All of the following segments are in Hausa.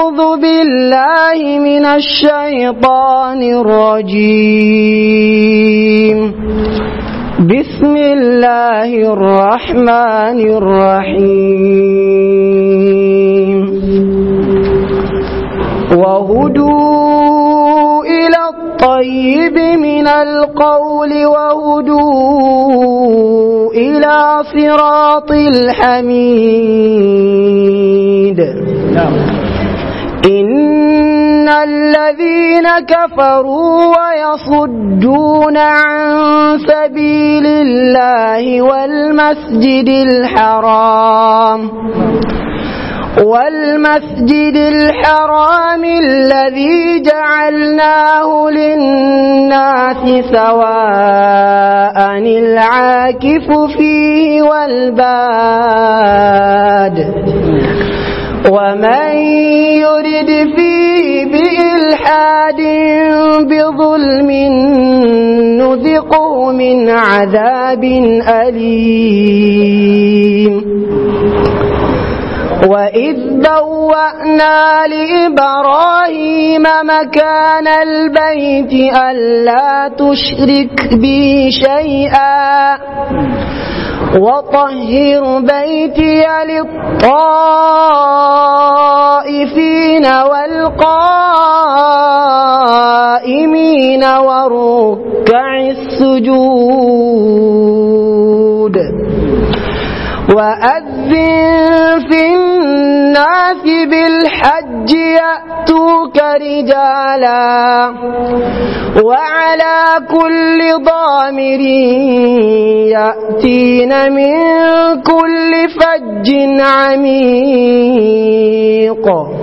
أعوذ بالله من الشيطان الرجيم بسم الله الرحمن الرحيم وهدوا إلى الطيب من القول وهدوا إلى صراط الحميد إن الذين كفروا ويصدون عن سبيل الله والمسجد الحرام والمسجد الحرام الذي جعلناه للناس سواء العاكف فيه والباد ومن يرد فيه بإلحاد بظلم نذقه من عذاب أليم وإذ بوأنا لإبراهيم مكان البيت ألا تشرك بي شيئا وطهر بيتي للطائفين والقائمين والركع السجود وأذن في الناس بالحج يأتوك رجالا وعلى كل ضامر يأتين من كل فج عميق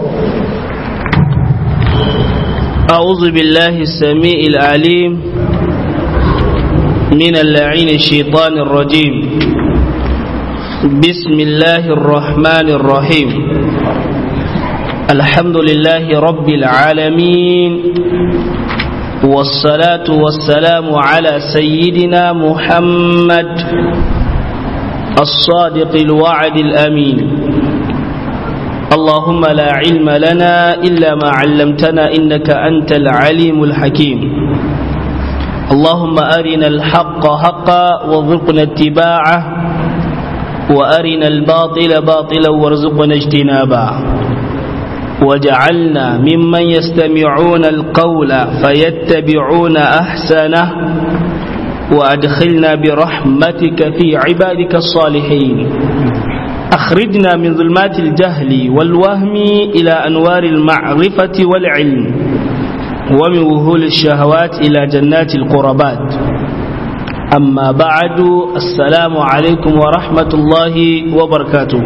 أعوذ بالله السميع العليم من اللعين الشيطان الرجيم بسم الله الرحمن الرحيم الحمد لله رب العالمين والصلاة والسلام على سيدنا محمد الصادق الوعد الأمين اللهم لا علم لنا إلا ما علمتنا إنك أنت العليم الحكيم اللهم أرنا الحق حقا وارزقنا اتباعه وأرنا الباطل باطلا وارزقنا اجتنابا وجعلنا ممن يستمعون القول فيتبعون أحسنه وأدخلنا برحمتك في عبادك الصالحين أخرجنا من ظلمات الجهل والوهم إلى أنوار المعرفة والعلم ومن وهول الشهوات إلى جنات القربات amma ba'adu assalamu alaikum wa rahmatullahi wa barkatu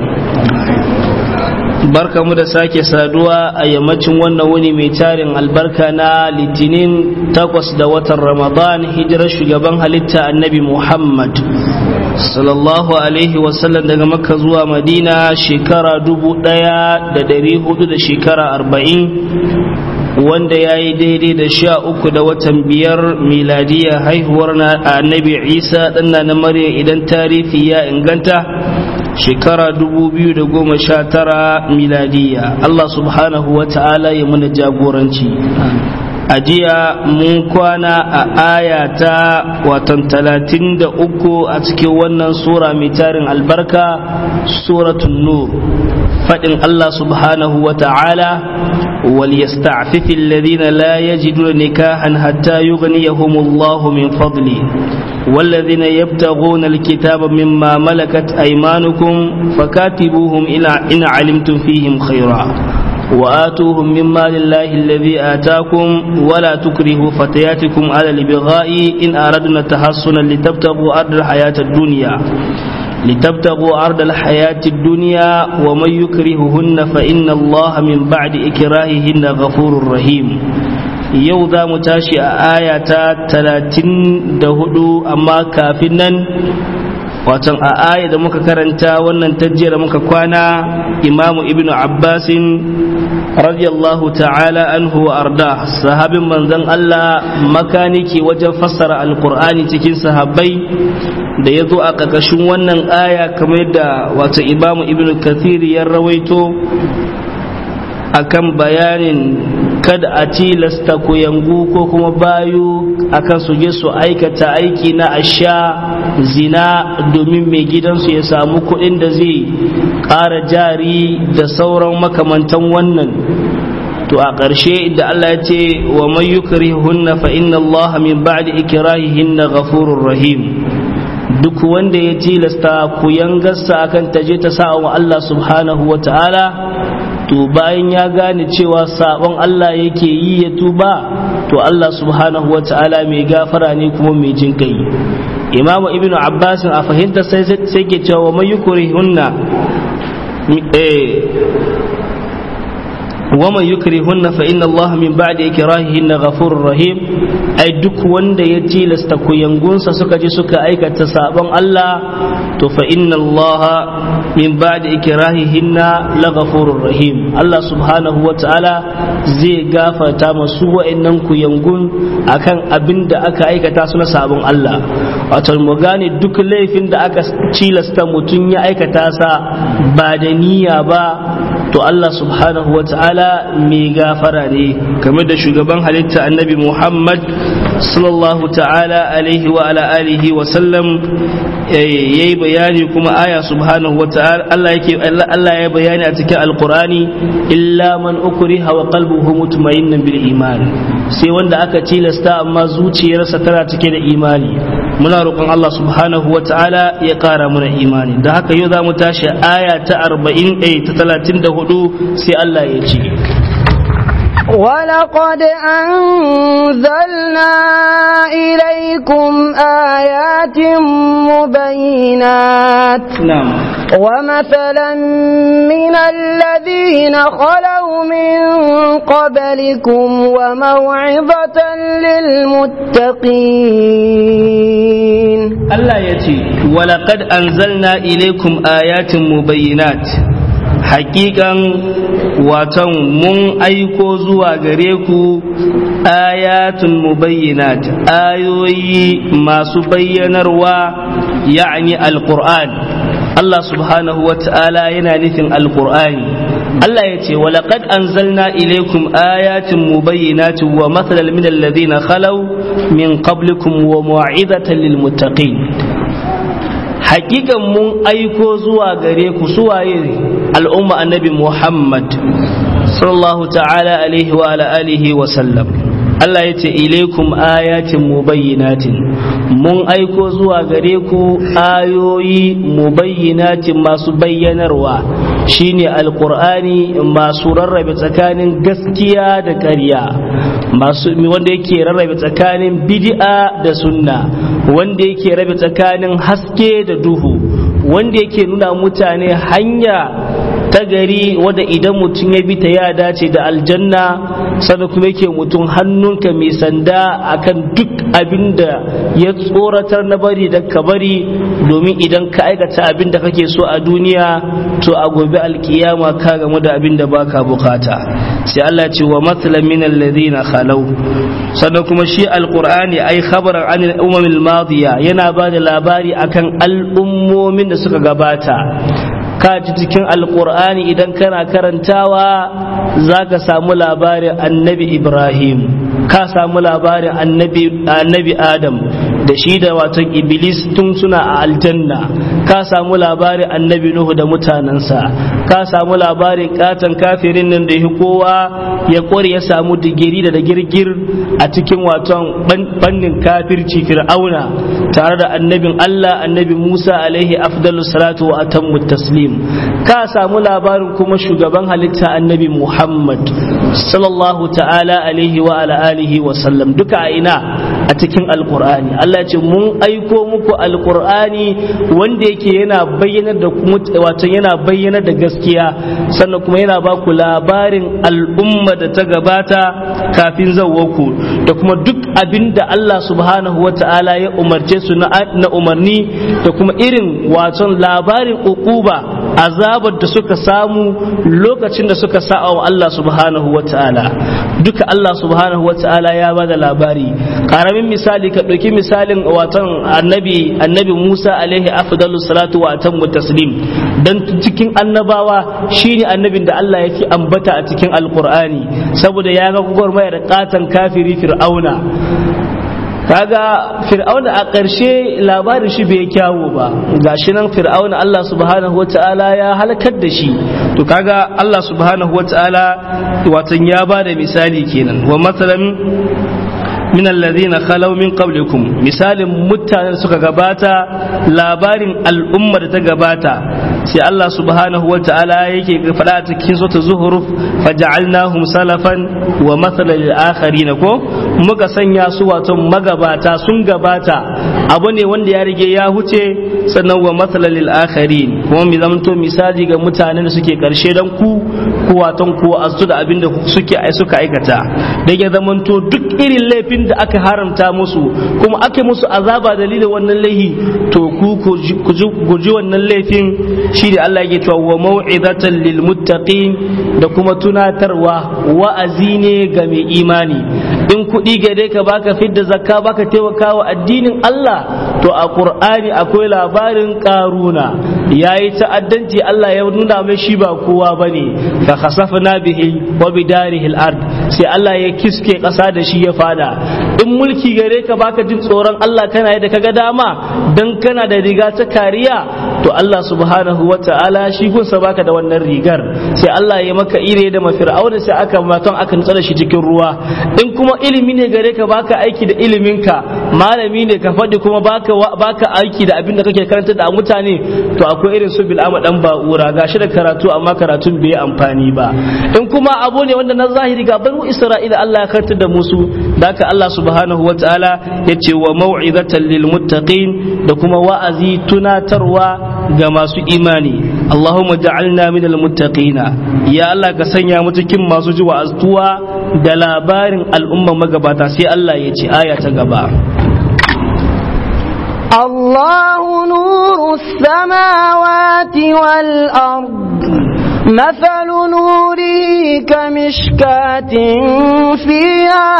barka mu da sake saduwa a yammacin wannan wuni mai tarin albarka na litinin takwas da watan ramadan hijirar shugaban halitta annabi muhammad sallallahu alaihi wasallam daga makka zuwa madina shekara dubu daya da dari hudu da shekara arba'in wanda ya yi daidai da sha uku da watan biyar miladiya haihuwar na annabi isa ɗanna na maryam idan tarihi ya inganta shekara dubu biyu da goma sha tara miladiya allah subhanahu wa ta'ala ya mana jagoranci a jiya mun kwana a aya ta watan talatin da uku a cikin wannan sura mai tarin albarka suratun nur faɗin allah subhanahu wa ta'ala وليستعفف الذين لا يجدون نكاحا حتى يغنيهم الله من فضله والذين يبتغون الكتاب مما ملكت أيمانكم فكاتبوهم إن علمتم فيهم خيرا وآتوهم مما لله الذي آتاكم ولا تكرهوا فتياتكم على البغاء إن أردنا تحصنا لتبتغوا أرض الحياة الدنيا لتبتغوا أرض الحياة الدنيا ومن يكرههن فإن الله من بعد إكراههن غفور رحيم yau za mu tashi a aya ta talatin da hudu amma kafin nan watan a aya da muka karanta wannan tajjiya da muka kwana imamu ibnu abbasin radiyallahu ta'ala anhu wa arda sahabin manzon Allah makaniki wajen fassara alkur'ani cikin sahabbai da ya zo a ƙarƙashin wannan aya kamar yadda wato imamu ibnu kathir ya rawaito akan bayanin kada a tilasta ku yangu ko kuma bayu akan su je su aikata aiki na asha zina domin mai gidansu ya samu kuɗin da zai ƙara jari da sauran makamantan wannan to a ƙarshe da Allah ya ce wa man yukrihunna fa inna Allah min ba'di ikrahihinna ghafurur rahim duk wanda ya tilasta ku yangarsa akan taje ta sa'a wa Allah subhanahu wa ta'ala to bayan ya gane cewa sabon Allah yake yi ya tuba to Allah subhanahu wa ta'ala mai gafara ne kuma mai jin kai Imam Ibn Abbas a fahimta sai sai ke cewa wa yukrihunna eh ومن يكرهن فإن الله من بعد إكراههن غفور رحيم أي duk wanda ya tilasta kuyangunsa suka ji suka aikata sabon Allah to fa inna Allah min ba'di ikrahihinna laghafurur rahim Allah subhanahu wa ta'ala zai gafarta masu wa'annan kuyangun akan abin da aka aikata su na sabon Allah wato mu gane duk laifin da aka tilasta mutum ya aikata sa ba da niyya ba to Allah subhanahu wa ta'ala mai gafara ne kamar da shugaban halitta annabi Muhammad sallallahu ta'ala alaihi wa ala alihi wa sallam yayi bayani kuma aya subhanahu wa ta'ala Allah yake Allah ya bayani a cikin alqurani illa man ukriha wa qalbuhu mutmainnan bil iman sai wanda aka tilasta amma zuciyarsa tana cike da imani muna roƙon Allah subhanahu wa ta'ala ya ƙara mana imani da haka yau za mu tashi aya ta 40 ta 34 sai Allah ya ce ولقد أنزلنا إليكم آيات مبينات نعم ومثلا من الذين خلوا من قبلكم وموعظة للمتقين Allah ya ce, Walaƙad anzalna ilaikum ayatin mubayyinat hakikan watan mun aiko zuwa gare ku ayatun mubayyinat ayoyi masu bayyanarwa ya'ani alqur'an Allah subhanahu wa ta'ala yana nufin alqur'ani Allah ya ce walaƙad anzalna ilaikum ayatin mubayyinatin wa mathalan min alladhina khalaw min qablikum wa mu'izatan lil muttaqin hakikan mun aiko zuwa gare ku suwaye al'umma annabi Muhammad sallallahu ta'ala alaihi wa ala alihi wa sallam Allah ya ce ilaikum ayatin mubayyinatin mun aiko zuwa gare ku ayoyi mubayyinatin masu bayyanarwa shine alqur'ani masu rarrabe tsakanin gaskiya da ƙarya masu wanda yake rarrabe tsakanin bid'a da sunna wanda yake rabe tsakanin haske da duhu wanda yake nuna mutane hanya ta gari wadda idan mutum ya bi ta ya dace da aljanna sannan kuma yake mutum hannunka mai sanda akan duk abin da ya tsoratar na bari da ka bari domin idan ka aikata abin da kake so a duniya to a gobe alkiyama ka gamu da abin da baka bukata sai Allah ce wa matsalan min alladhina khalau sannan kuma shi alqur'ani ai khabaran an al-umam al-madiya yana ba da labari akan al'ummomin da suka gabata ka ji cikin alkur'ani idan kana karantawa za ka samu labarin annabi ibrahim ka samu labarin annabi adam da shi da waton iblis tun suna a aljanna ka samu labarin annabi nuhu da mutanensa ka samu labarin katon kafirin nan da ya kowa ya kware ya samu digiri da girgir a cikin waton fannin kafirci fir'auna tare da annabin allah annabi musa alaihi afdalu salatu wa atammu taslim ka samu labarin kuma shugaban halitta annabi muhammad sallallahu ta'ala alaihi wa ala alihi wa sallam duka a ina a cikin alkur'ani Allah ce mun aiko muku alkur'ani wanda yake yana bayyanar da wato yana bayyanar da gaskiya sannan kuma yana ba ku labarin al'umma da ta gabata kafin zawwaku da kuma duk abin da Allah subhanahu wa ta'ala ya umarce su na umarni da kuma irin waton labarin ukuba azabar da suka samu lokacin da suka sa'a wa Allah subhanahu wa ta'ala duka Allah subhanahu wa ta'ala ya bada labari karamin misali ka ɗauki misalin watan annabi annabi Musa alaihi afdalus salatu wa atammu taslim dan cikin annabawa shine annabin da Allah yake ambata a cikin alqur'ani saboda ya ga gwagwarmayar katan kafiri fir'auna kaga fir'auna a ƙarshe labarin shi bai kyawu ba gashi nan fir'auna Allah subhanahu wata'ala ya halakar da shi to kaga Allah subhanahu wata'ala watan ya ba da misali kenan wa matsalan min alladhina khalaw min qablikum misalin mutanen suka gabata labarin al'ummar da ta gabata sai Allah subhanahu wata'ala yake faɗa a cikin sura zuhruf faja'alnahum salafan wa mathalan lil akharin ko muka sanya su wato magabata sun gabata abu ne wanda ya rige ya huce sannan wa mathalan lil akharin kuma mi zamanto misali ga mutanen da suke karshe dan ku ku waton ku azu da abin da suke suka aikata da ya zamanto duk irin laifin da aka haramta musu kuma aka musu azaba dalilin wannan laihi to ku ku ji wannan laifin shi da Allah yake cewa wa mau'izatan lil muttaqin da kuma tunatarwa wa'azi ne ga mai imani in kuɗi gare ka baka fidda zakka baka taimakawa addinin Allah to a Qur'ani akwai labarin karuna yayi ta'addanci Allah ya nuna mai shi ba kowa bane fa khasafna bihi wa bidarihi al-ard sai Allah ya kiske ƙasa da shi ya fada in mulki gare ka baka jin tsoron Allah kana yadda kaga dama dan kana da riga ta kariya to Allah subhanahu wa ta'ala shi gunsa baka da wannan rigar sai Allah ya maka ire da mafir'auna sai aka maton aka nutsa da shi cikin ruwa in kuma ilimi ne gare ka baka aiki da iliminka malami ne ka faɗi kuma baka baka aiki da abin da kake karanta da mutane to akwai irin su bil'ama dan ba'ura gashi da karatu amma karatun bai amfani ba in kuma abu ne wanda na zahiri ga banu isra'ila Allah ya karanta da musu da Allah subhanahu wa ta'ala ya ce wa mau'izatan lil muttaqin da kuma wa'azi tunatarwa ga masu imani Allahumma ja'alna minal muttaqina ya Allah ka sanya mu cikin masu ji wa'azuwa da labarin al'umma magabata sai Allah ya ce aya ta gaba الله نور السماوات والأرض مثل نوره كمشكاة فيها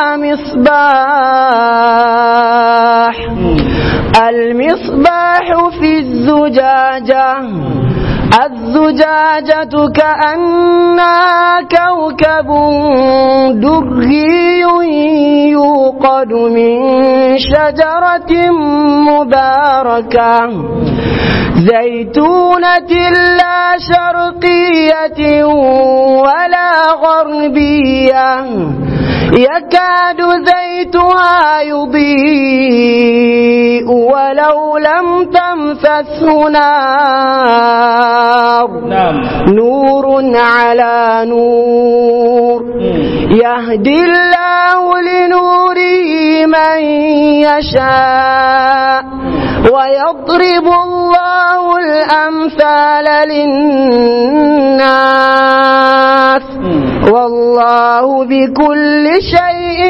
مصباح المصباح في الزجاجة الزجاجة كأنها كوكب دري يوقد من شجرة مباركة زيتونة لا شرقية ولا غربية يكاد زيتها يضيء ولو لم تمسسه نار نعم نور على نور يهدي الله لنوره من يشاء ويضرب الله الأمثال للناس والله بكل شيء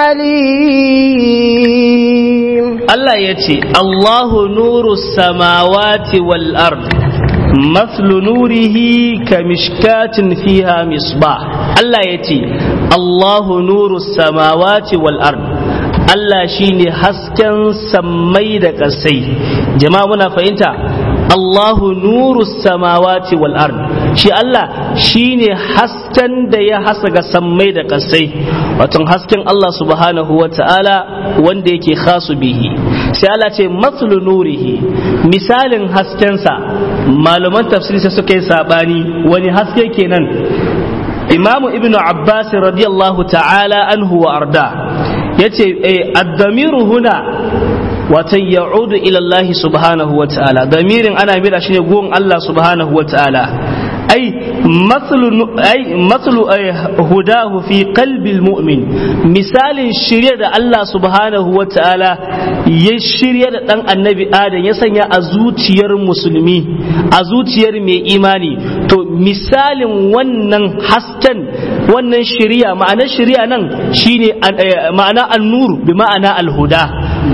عليم Allah ya ce, Allahu nuru samawati wal ard مثل نوره كمشكاة فيها مصباح الله يتي الله نور السماوات والأرض Allah shi ne hasken sammai da ƙasai jama'a muna fahimta Allahu nuru samawati wal ard shi Allah shi ne hasken da ya hasaga sammai da ƙasai wato hasken Allah subhanahu wa ta'ala wanda yake khasu bihi sai Allah ce matlu nurihi misalin haskensa malaman tafsiri sai suka yi sabani wani haske kenan imamu ibnu abbas radiyallahu ta'ala anhu wa arda yace ad-damiru huna watan ya'udu ila Allah subhanahu wa ta'ala damirin ana mira shine gon Allah subhanahu wa ta'ala ai matsalu ai matsalu hudahu fi qalbil mu'min misalin shirya da Allah subhanahu wa ta'ala ya shirya da dan annabi adam ya sanya a zuciyar musulmi a zuciyar mai imani to misalin wannan hasken wannan shirya ma'ana shirya nan shine ma'ana an-nur bi ma'ana al-huda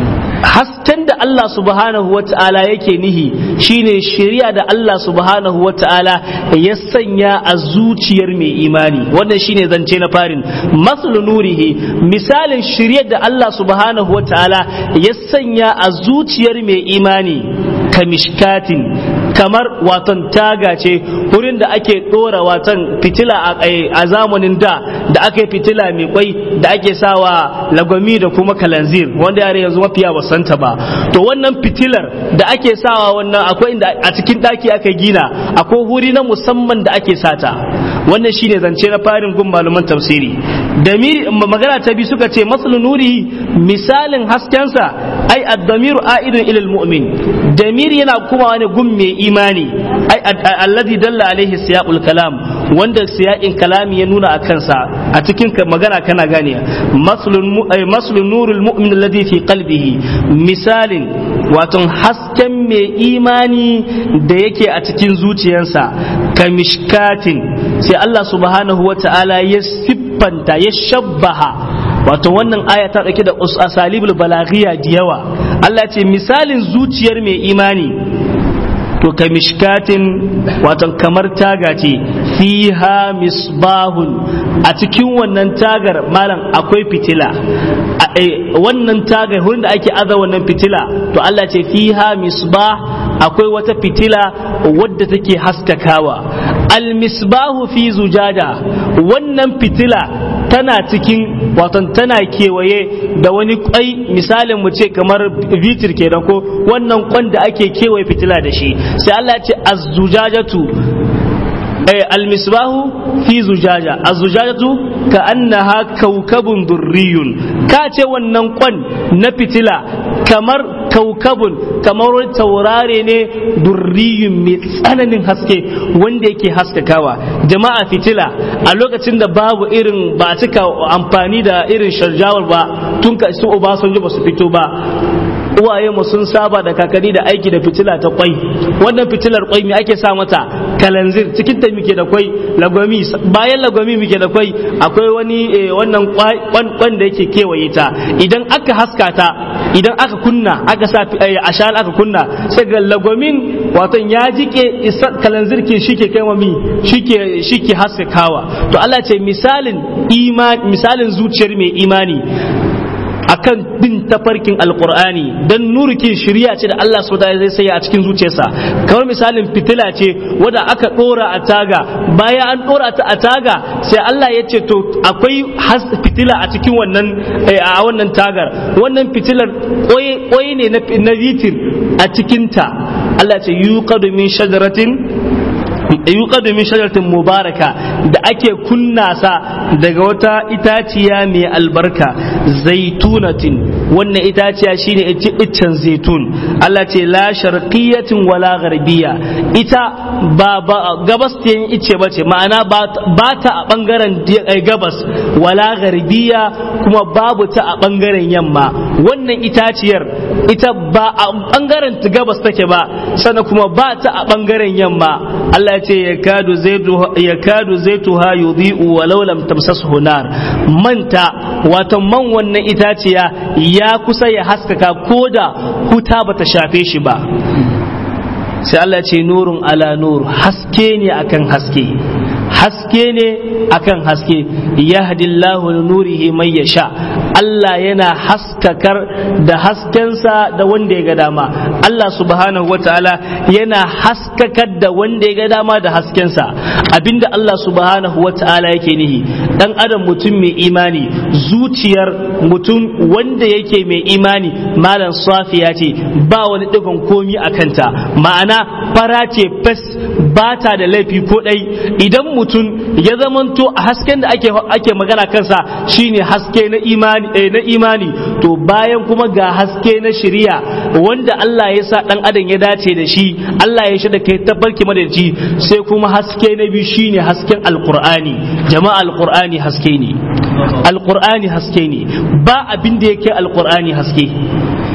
hasken da Allah subhanahu wa ta'ala yake nihi shine shari'a da Allah subhanahu wa ta'ala ya sanya a zuciyar mai imani wannan shine zance na farin maslu nurihi misalin shari'ar da Allah subhanahu wa ta'ala ya sanya a zuciyar mai imani kamishkatin kamar watan taga ce wurin da ake dora watan fitila a zamanin da da aka yi fitila mai kwai da ake sawa lagwami da kuma kalanzir wanda yare yanzu mafiya basanta ba to wannan fitilar da ake sawa wannan akwai inda a cikin daki aka gina akwai wuri na musamman da ake sata wannan shine zance na farin gun malaman tafsiri da magana ta bi suka ce masalu nuri misalin haskensa ai ad-damiru a'idun ila al-mu'min damir yana kuma wani gun mai imani ai alladhi dalla alaihi siyaqul kalam wanda siyaqin kalami ya nuna a kansa a cikin magana kana gane maslun nurul mu'min alladhi fi qalbihi misalin wato hasken mai imani da yake a cikin zuciyarsa kamishkatin sai Allah subhanahu wa ta'ala ya siffanta ya shabbaha wato wannan aya ta dauke da asalibul balaghiya da yawa Allah ce misalin zuciyar mai imani to ka mishkatin wato kamar taga ce fiha misbahun a cikin wannan tagar malam akwai fitila wannan tagar wurin da ake aza wannan fitila to Allah ce fiha misbah akwai wata fitila wadda take haskakawa al misbahu fi zujada wannan fitila tana cikin waton tana kewaye da wani kwai misalin mu ce kamar vitir kenan ko wannan kwan da ake kewaye fitila da shi sai Allah ce az-zujajatu almisbahu fi zujaja az-zujajatu ka annaha kaukabun durriyun ka ce wannan kwan na fitila kamar kaukabun kamar wani taurare ne durriyun mai tsananin haske wanda yake haskakawa jama'a fitila a lokacin da babu irin ba a cika amfani da irin sharjawar ba tun ka su obasanjo ba su fito ba uwaye mu sun saba da kakanni da aiki da fitila ta kwai wannan fitilar kwai me ake sa mata kalanzir cikin ta muke da kwai lagwami bayan lagwami muke da kwai akwai wani wannan kwan da yake kewaye ta idan aka haska ta idan aka kunna aka sa ashal aka kunna sai ga lagwamin wato ya jike kalanzir ke shike kai mami shike shike haskakawa to Allah ce misalin iman misalin zuciyar mai imani akan bin tafarkin alkur'ani dan nurukin shirya ce da Allah subhanahu zai saya a cikin zuciyarsa kamar misalin fitila ce wadda aka dora a taga bayan an dora ta a taga sai Allah ya ce to akwai fitila a cikin wannan a wannan tagar wannan fitilar koyi ne na vitir a cikinta Allah ce yuqadu min shajaratin yuqadu min shajaratin mubaraka da ake kunna sa daga wata itaciya mai albarka zaitunatin wannan itaciya shine iccen zaitun Allah ce la sharqiyatin wala gharbiya ita ba gabas ta yin icce bace ma'ana ba ta a bangaren gabas wala gharbiya kuma babu ta a bangaren yamma wannan itaciyar ita ba a bangaren gabas take ba sannan kuma ba ta a bangaren yamma Allah ce ya kadu zaituha yudhi'u walau lam tamsashu nar manta wato man wannan itaciya ya kusa ya haskaka koda huta bata shafe shi ba sai Allah ce nurun ala nur haske ne akan haske haske ne akan haske yahdillahu nurihi man yasha Allah yana haskakar da haskensa da wanda ya ga dama Allah subhanahu wataala yana haskakar da wanda ya ga dama da haskensa abinda Allah subhanahu wataala yake nihi dan adam mutum mai imani zuciyar mutum wanda yake mai imani malam safiya ce ba wani digon komi a kanta ma'ana fara ce fes ba ta da laifi ko ɗai idan mutum ya zamanto a hasken da ake, ake magana kansa shine haske na imani, eh, na imani to bayan kuma ga haske na shiriya wanda Allah ya sa ɗan adam ya dace da shi Allah ya da kai tabarki madalci sai kuma haske na biyu shine hasken alkur'ani jama'a alkur'ani haske ne alkur'ani haske ne ba abin da yake alkur'ani haske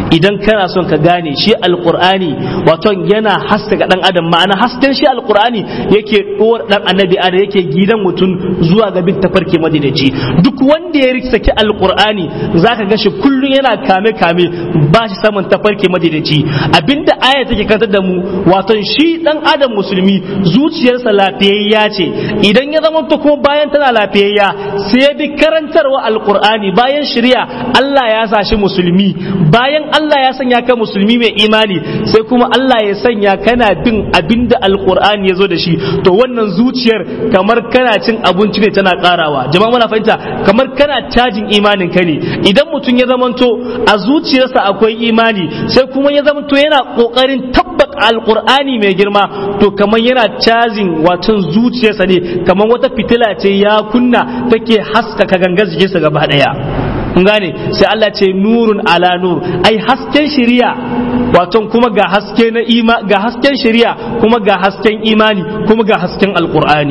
idan kana son ka gane shi alqur'ani wato yana haska dan adam ma'ana hasken shi alqur'ani yake dora dan annabi adam yake gidan mutum zuwa ga bin tafarki madinaci duk wanda ya saki alqur'ani zaka ga shi kullun yana kame kame ba shi saman tafarki madinaci abinda aya take kantar da mu wato shi dan adam musulmi zuciyarsa lafiyayya ce idan ya zama to kuma bayan tana lafiyayya sai ya bi karantarwa alqur'ani bayan shari'a Allah ya sa shi musulmi bayan Allah ya sanya ka musulmi mai imani sai kuma Allah ya sanya kana bin abinda alqur'ani ya zo da shi to wannan zuciyar kamar kana cin abinci ne tana karawa jama'a muna fahimta kamar kana cajin imanin ka ne idan mutum ya zamanto a zuciyarsa akwai imani sai kuma ya zamanto yana kokarin tabbata alqur'ani mai girma to kamar yana cajin watan zuciyarsa ne kamar wata fitila ce ya kunna take haskaka gangar jikinsa gaba daya kun gane sai Allah ce nurun ala nur ai hasken shari'a wato kuma ga haske na ima ga hasken shari'a kuma ga hasken imani kuma ga hasken alqur'ani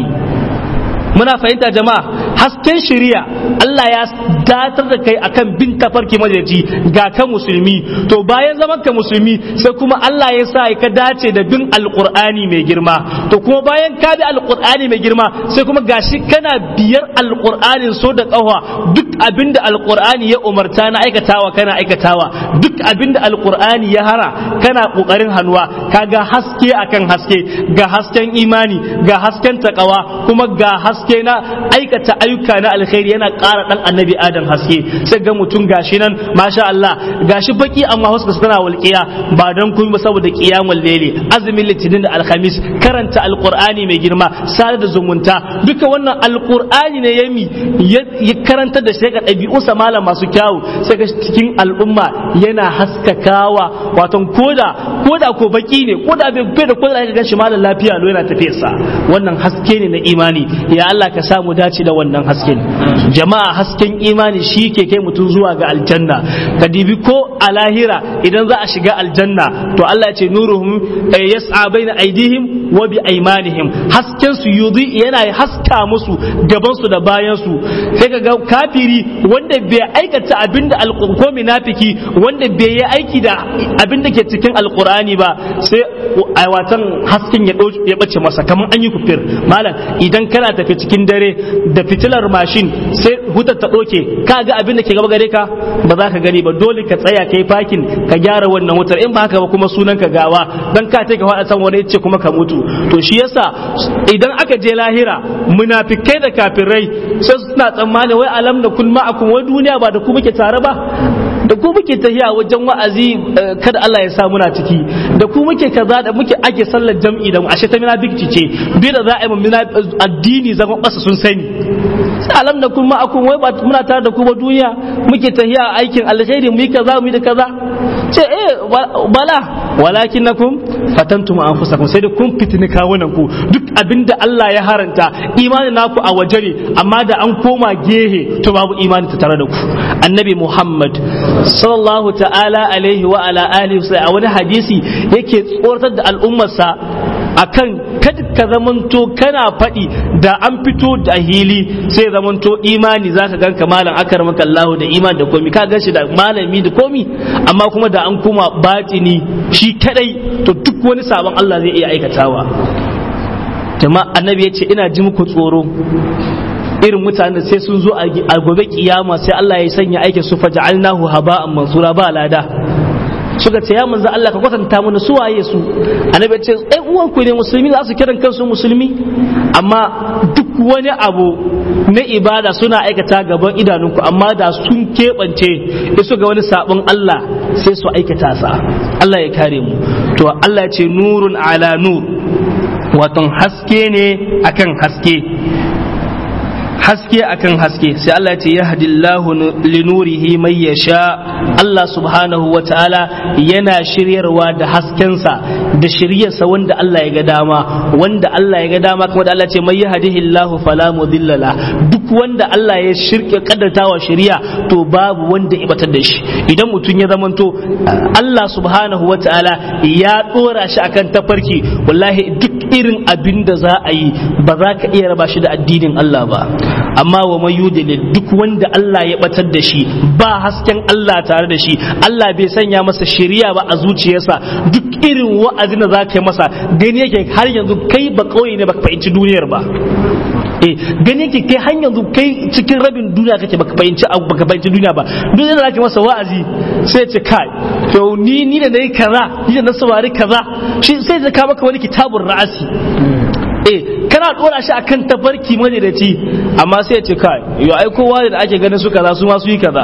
muna fahimta jama'a hasken shari'a Allah ya datar da kai akan bin tafarki majaji ga ka musulmi to bayan zaman ka musulmi sai kuma Allah ya sa ka dace da bin alqur'ani mai girma to kuma bayan ka bi alqur'ani mai girma sai kuma gashi kana biyar alqur'anin so da kawa duk abinda alqur'ani ya umarta na aikatawa kana aikatawa duk abinda alqur'ani ya hara kana kokarin hannuwa kaga haske akan haske ga hasken imani ga hasken takawa kuma ga haske haske na aikata ayyuka na alkhairi yana ƙara ɗan annabi adam haske sai ga mutum gashi nan masha Allah gashi baki amma huska tana walƙiya ba don kun ba saboda qiyamul layli azumin litinin da alhamis karanta alqur'ani mai girma sada da zumunta duka wannan alqur'ani ne yami ya karanta da shi ga ɗabi'un sa malam masu kyawu sai ga cikin al'umma yana haskakawa wato koda koda ko baki ne koda bai da koda ka ganshi malam lafiya lo yana tafiyarsa wannan haske ne na imani ya Allah ka samu dace da wannan hasken jama'a hasken imani shi ke kai mutum zuwa ga aljanna ka dibi ko a lahira idan za a shiga aljanna to Allah ya ce nuruhum yas'a baina aidihim wa bi aymanihim hasken su yudi yana haska musu gaban su da bayan su sai ka ga kafiri wanda bai aikata abinda alqur'ani munafiki wanda bai yi aiki da abinda ke cikin alqur'ani ba sai watan hasken ya bace masa kamar an yi kufir malam idan kana tafi cikin dare da fitilar mashin sai hutar ta ɗoke ka ga abin da ke gaba gare ka ba za ka gani ba dole ka tsaya kai fakin ka gyara wannan wutar in ba haka ba kuma sunan ka gawa dan ka ka faɗa san wani ce kuma ka mutu to shi yasa idan aka je lahira munafikai da kafirai sai suna tsammani wai alam da kun ma'akum wai duniya ba da ku muke tare ba da ku muke tahiya wajen wa'azi kada Allah ya sa muna ciki da ku muke kaza da muke ake sallar jam'i da mu ashe ta munafiki ce bi da za a yi addini zama ƙasa sun sani alam da kun ma'akum wai ba muna tare da ku ba duniya muke tahiya aikin alkhairi mu yi kaza mu yi da kaza ce eh bala walakin nakum fatantum anfusakum sai da kun fitini kawunan ku duk abinda Allah ya haranta imanin naku a waje ne amma da an koma gehe to babu imani ta tare da ku annabi Muhammad sallallahu ta'ala alaihi wa ala alihi a wani hadisi yake tsoratar da al'ummarsa akan kada ka zamanto kana faɗi da an fito da hili sai zamanto imani zaka ganka malam akar maka Allah da iman da komi ka gan shi da malami da komi amma kuma da an kuma batini shi kadai to duk wani sabon Allah zai iya aikatawa jama'a annabi ya ce ina ji muku tsoro irin mutanen sai sun zo a gobe kiyama sai Allah ya sanya aikin su faja'alnahu haba'an mansura ba lada suka ce ya manzo Allah ka kwatanta mana su waye su annabi ya ce ɗan uwan ku ne musulmi za su kiran kansu musulmi amma duk wani abu na ibada suna aikata gaban idanunku amma da sun keɓance isu ga wani sabon Allah sai su aikata sa Allah ya kare mu to Allah ya ce nurun ala nur waton haske ne akan haske haske akan haske sai Allah ya ce yahdillahu linurihi mai yasha Allah subhanahu wa ta'ala yana shiryarwa da haskensa da shiryarsa wanda Allah ya ga dama wanda Allah ya ga dama kuma da Allah ce mai yahdihillahu fala mudilla duk wanda Allah ya shirke kaddatawa shiriya to babu wanda ibatar da shi idan mutum ya zamanto Allah subhanahu wa ta'ala ya dora shi akan tafarki wallahi duk irin abin da za a yi ba za ka iya raba shi da addinin Allah ba amma wa man yudlil duk wanda Allah ya batar da shi ba hasken Allah tare da shi Allah bai sanya masa shari'a ba a zuciyarsa duk irin wa'azin da zaka yi masa gani yake har yanzu kai ba kauye ne baka fahimci duniyar ba eh gani yake kai har yanzu kai cikin rabin duniya kake baka fahimci baka fahimci duniya ba duk da zaka masa wa'azi sai ce kai to ni ni da nayi kaza ni da na saurari kaza shi sai ya ka maka wani kitabun ra'asi eh kana dora shi akan tafarki madadaci amma sai ya ce kai yo ai kowa da ake ganin su kaza su ma su yi kaza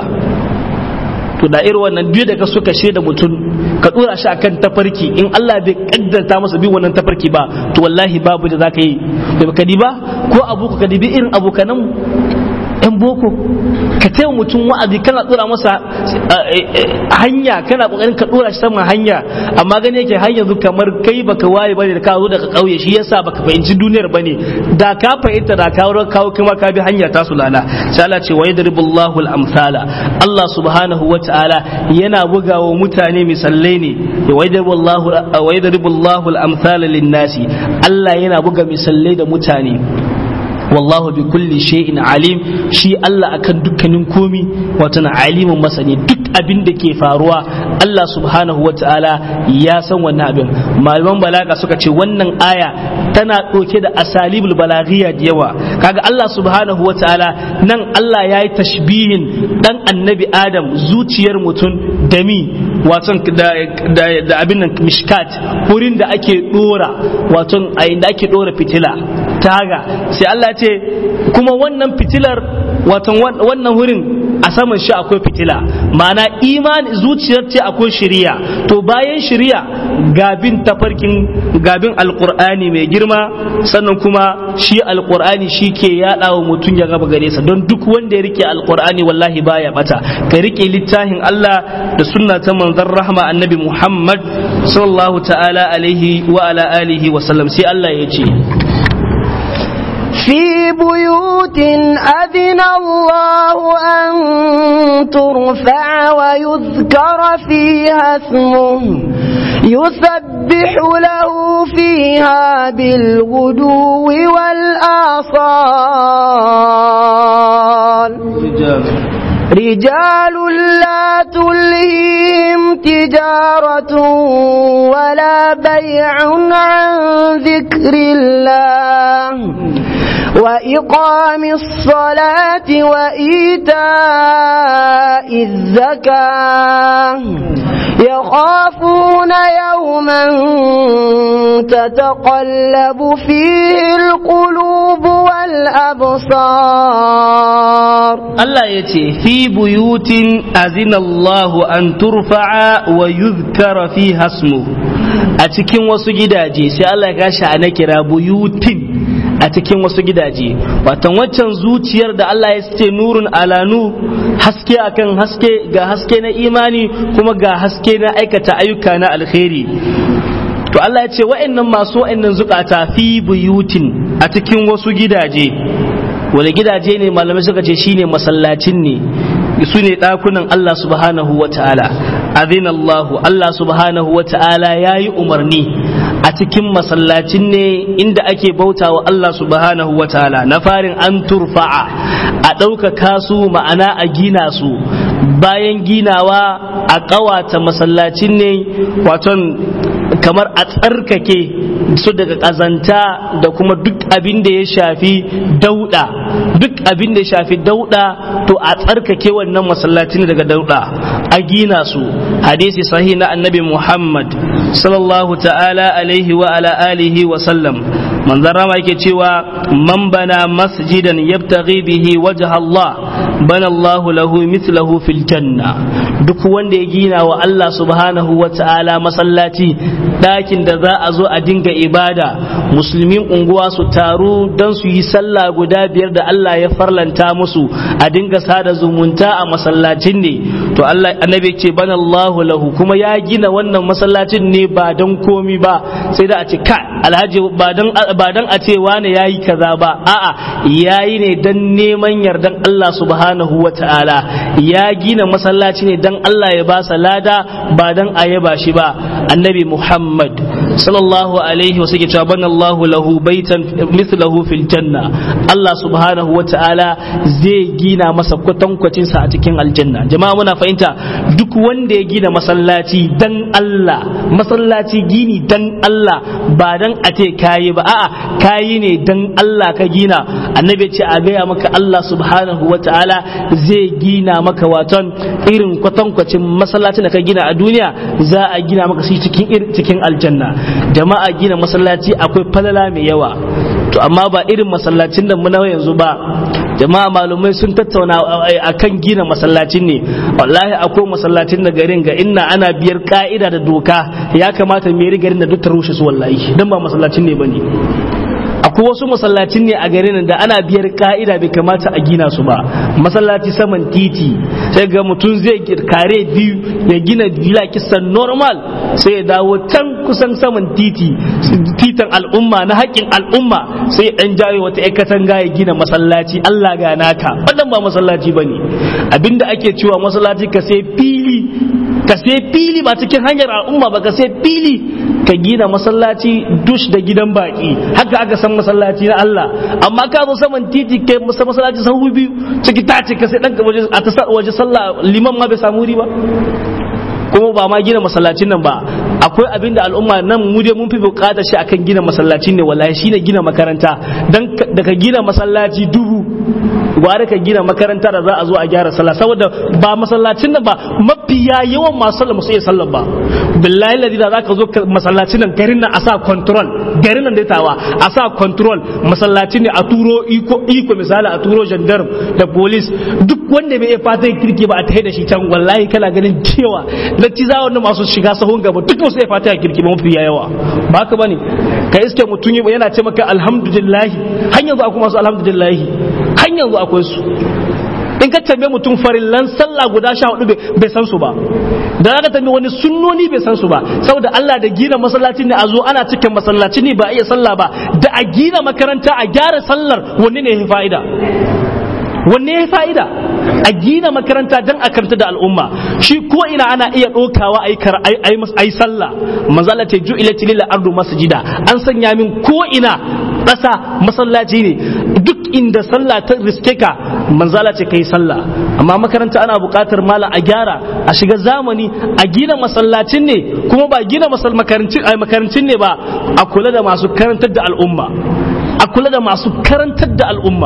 to da irin wannan biyu da ka suka shaida mutum ka dora shi akan tafarki in Allah bai kaddarta masa bin wannan tafarki ba to wallahi babu da zaka yi da ka ba ko abu ka dibi irin abokanan yan boko ka taya mutum wa'azi kana dora masa hanya kana kokarin ka dora shi saman hanya amma gani yake har yanzu kamar kai baka waye bane da ka zo daga kauye shi yasa baka fahimci duniyar bane da ka fahimta da ka kawo kuma ka bi hanya ta sulala sai Allah ce wa yadribullahu al-amsala Allah subhanahu wa ta'ala yana bugawa mutane misalai ne wa yadribullahu wa yadribullahu al-amsala lin-nasi Allah yana buga misalai da mutane wallahu bi kulli shay'in alim shi Allah akan dukkanin komi wato na alimin masani duk abin da ke faruwa Allah subhanahu wata'ala ya san wannan abin malaman balaga suka ce wannan aya tana ɗauke da asalibul balaghiya da yawa kaga Allah subhanahu wata'ala nan Allah ya yi tashbihin dan annabi Adam zuciyar mutum da mi wato da abin nan mishkat wurin da ake dora wato a inda ake dora fitila taga sai Allah ce kuma wannan fitilar watan wannan wurin a saman shi akwai fitila ma'ana imani zuciyar ce akwai shiriya to bayan shiriya gabin tafarkin gabin alkur'ani mai girma sannan kuma shi alkur'ani shi ke yaɗa wa mutum ya gaba gare sa don duk wanda ya rike alkur'ani wallahi baya bata ka rike littafin Allah da sunna ta manzon rahma annabi Muhammad sallallahu ta'ala alaihi wa ala alihi wa sallam sai Allah ya ce في بيوت أذن الله أن ترفع ويذكر فيها اسمه يسبح له فيها بالغدو والآصال رجال لا تلهيهم تجارة ولا بيع عن ذكر الله وإقام الصلاة وإيتاء الزكاة يخافون يوما تتقلب فيه القلوب والأبصار Allah ya ce, Fi buyutin azinallahu an turfa'a wa yuzkara fi hasmu a cikin wasu gidaje sai Allah ya gashi a na kira buyutin a cikin wasu gidaje watan waccan zuciyar da Allah ya ce nurun alanu haske akan haske ga haske na imani kuma ga haske na aikata ayyuka na alkhairi to Allah ya ce wa'annan masu wa'annan zukata fi buyutin a cikin wasu gidaje wani gidaje ne malamai suka ce shine masallacin ne su ne ɗakunan Allah subhanahu wa ta'ala azin Allah Allah subhanahu wa ta'ala ya yi umarni a cikin masallacin ne inda ake bauta wa Allah subhanahu wa ta'ala na farin an turfa'a a ɗaukaka su ma'ana a gina su bayan ginawa a ƙawata masallacin ne waton kamar a tsarkake su daga ƙazanta da kuma duk abin da ya shafi dauɗa duk abin da ya shafi dauɗa to a tsarkake wannan masallacin daga dauɗa a gina su hadisi sahih na annabi muhammad sallallahu ta'ala alaihi wa ala alihi wa sallam manzon rama yake cewa man bana masjidan yabtaghi bihi wajha Allah bana Allahu lahu mithlahu fil janna duk wanda ya gina wa Allah subhanahu wa ta'ala masallaci ɗakin da za a zo a dinga ibada musulmin unguwa su taru don su yi sallah guda biyar da Allah ya farlanta musu a dinga sada zumunta a masallacin ne to Allah annabi ce bana Allahu lahu kuma ya gina wannan masallacin ne ba don komi ba sai da a ce ka alhaji ba don ba don a ce wani yayi kaza ba a'a yayi ne dan neman yardan Allah subhanahu wa ta'ala ya gina masallaci ne dan Allah ya ba sa lada ba dan a yaba shi ba annabi Muhammad sallallahu alaihi wa sallam cewa bana Allah lahu baitan mithlahu fil janna Allah subhanahu wa ta'ala zai gina masa kwatankwacin sa a cikin aljanna jama'a muna fahimta duk wanda ya gina masallaci dan Allah masallaci gini dan Allah ba dan a ce kayi ba a'a kayi ne dan Allah ka gina annabi ce a gaya maka Allah subhanahu wa ta'ala zai gina maka waton irin kwatankwacin masallacin da ka gina a duniya za a gina maka shi cikin cikin aljanna jama'a gina masallaci akwai falala mai yawa to amma ba irin masallacin da muna yanzu ba jama'a malumai sun tattauna akan gina masallacin ne wallahi akwai masallacin da garin ga inna ana biyar ka'ida da doka ya kamata mai garin da duk ta rushe su wallahi dan ba masallacin ne bane akwai wasu masallacin ne a garin da ana biyar ka'ida bai kamata a gina su ba masallaci saman titi sai ga mutum zai kare biyu ya gina villa kisan normal sai ya dawo can kusan saman titi titan al'umma na haƙƙin al'umma sai dan jawo wata katanga ya gina masallaci Allah ga naka wannan ba masallaci bane abinda ake cewa masallaci ka sai fili ka sai fili ba cikin hanyar al'umma ba ka sai fili ka gina masallaci dush da gidan baki haka aka san masallaci na Allah amma ka zo saman titi kai masallaci sahu biyu ciki ta ce ka sai dan waje a ta waje sallah liman ma bai samu wuri ba kuma ba ma gina masallacin nan ba akwai abinda al'umma nan mu dai mun fi bukatar shi akan gina masallacin ne wallahi shine gina makaranta dan da ka gina masallaci dubu gware ka gina makaranta da za a zo a gyara sallah saboda ba masallacin nan ba mafiya yawan masu sallah musu iya sallah ba billahi ladi da zaka zo masallacin nan garin nan a sa control garin nan da tawa a sa control masallacin ne a turo iko iko misali a turo gendarme da police duk wanda bai fata kirki ba a tahi da shi can wallahi kana ganin cewa latti za wannan masu shiga sahun gaba duk wasu ya fata kirki ba mafi yawa ba haka bane ka iske mutum yana ce maka alhamdulillah har yanzu akwai masu alhamdulillah har yanzu akwai su in ka tambaye mutum farillan sallah guda sha hudu bai san su ba da ka tambaye wani sunnoni bai san su ba saboda Allah da gina masallaci ne a zo ana cikin masallaci ne ba a iya sallah ba da a gina makaranta a gyara sallar wanne ne ya fa'ida wanne ya fa'ida a gina makaranta don a karanta da al'umma shi ko ina ana iya ɗaukawa a yi sallah mazala ce ju ila tilila ardu masjida an sanya min ko ina ƙasa masallaci ne duk inda sallah ta riske ka manzala ce kai sallah amma makaranta ana buƙatar mala a gyara a shiga zamani a gina masallacin ne kuma ba gina makarancin ne ba a kula da masu karantar da al'umma a kula da masu karantar da al'umma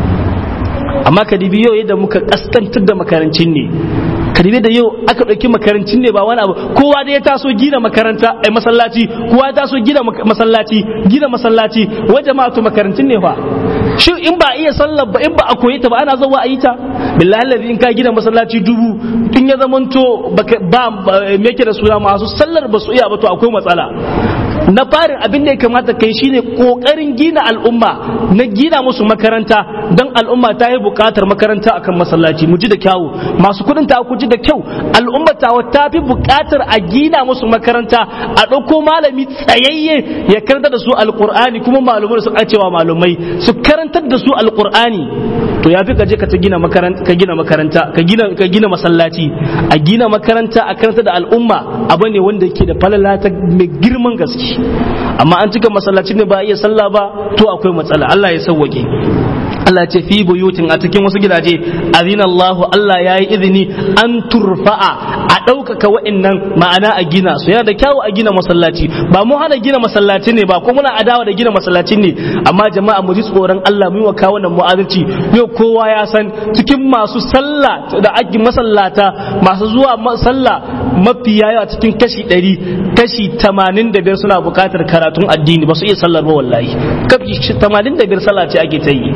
amma ka dibi yau yadda muka kaskantar da makarancin ne ka dibi da yau aka ɗauki makarancin ne ba wani abu kowa da ya taso gina makaranta a masallaci kowa ya taso gina masallaci gina masallaci wa jama'atu makarancin ne fa shi in ba iya sallar ba in ba a koyi ta ba ana zawa a yi ta billahi allazi in ka gina masallaci dubu in ya zamanto ba me yake da suna masu sallar ba su iya ba to akwai matsala na farin abin da ya kamata kai shine kokarin gina al'umma na gina musu makaranta don al'umma ta yi bukatar makaranta akan masallaci mu ji da kyawu masu kudin ta ku ji da kyau al'umma ta ta fi bukatar a gina musu makaranta a ɗauko malami tsayayye ya karanta da su alqur'ani kuma malumai su cewa malumai su karantar da su alqur'ani to ya fi ka je ka ta gina makaranta ka gina makaranta ka gina ka gina masallaci a gina makaranta a karanta da al'umma abu ne wanda yake da falala ta mai girman gaske amma an cika masallaci ne ba iya sallah ba to akwai matsala Allah ya sauwake Allah ce fi buyutin a cikin wasu gidaje azina Allah Allah ya yi izini an turfa'a a ɗaukaka wa'annan ma'ana a gina su yana da kyawu a gina masallaci ba mu hana gina masallaci ne ba ko muna adawa da gina masallaci ne amma jama'a mu ji tsoron Allah mu yi wa kawo nan mu'adalci yau kowa ya san cikin masu sallah da ake masallata masu zuwa sallah mafi yawa cikin kashi ɗari kashi tamanin da biyar suna buƙatar karatun addini ba su iya sallar ba wallahi kashi tamanin da biyar sallah ce ake ta yi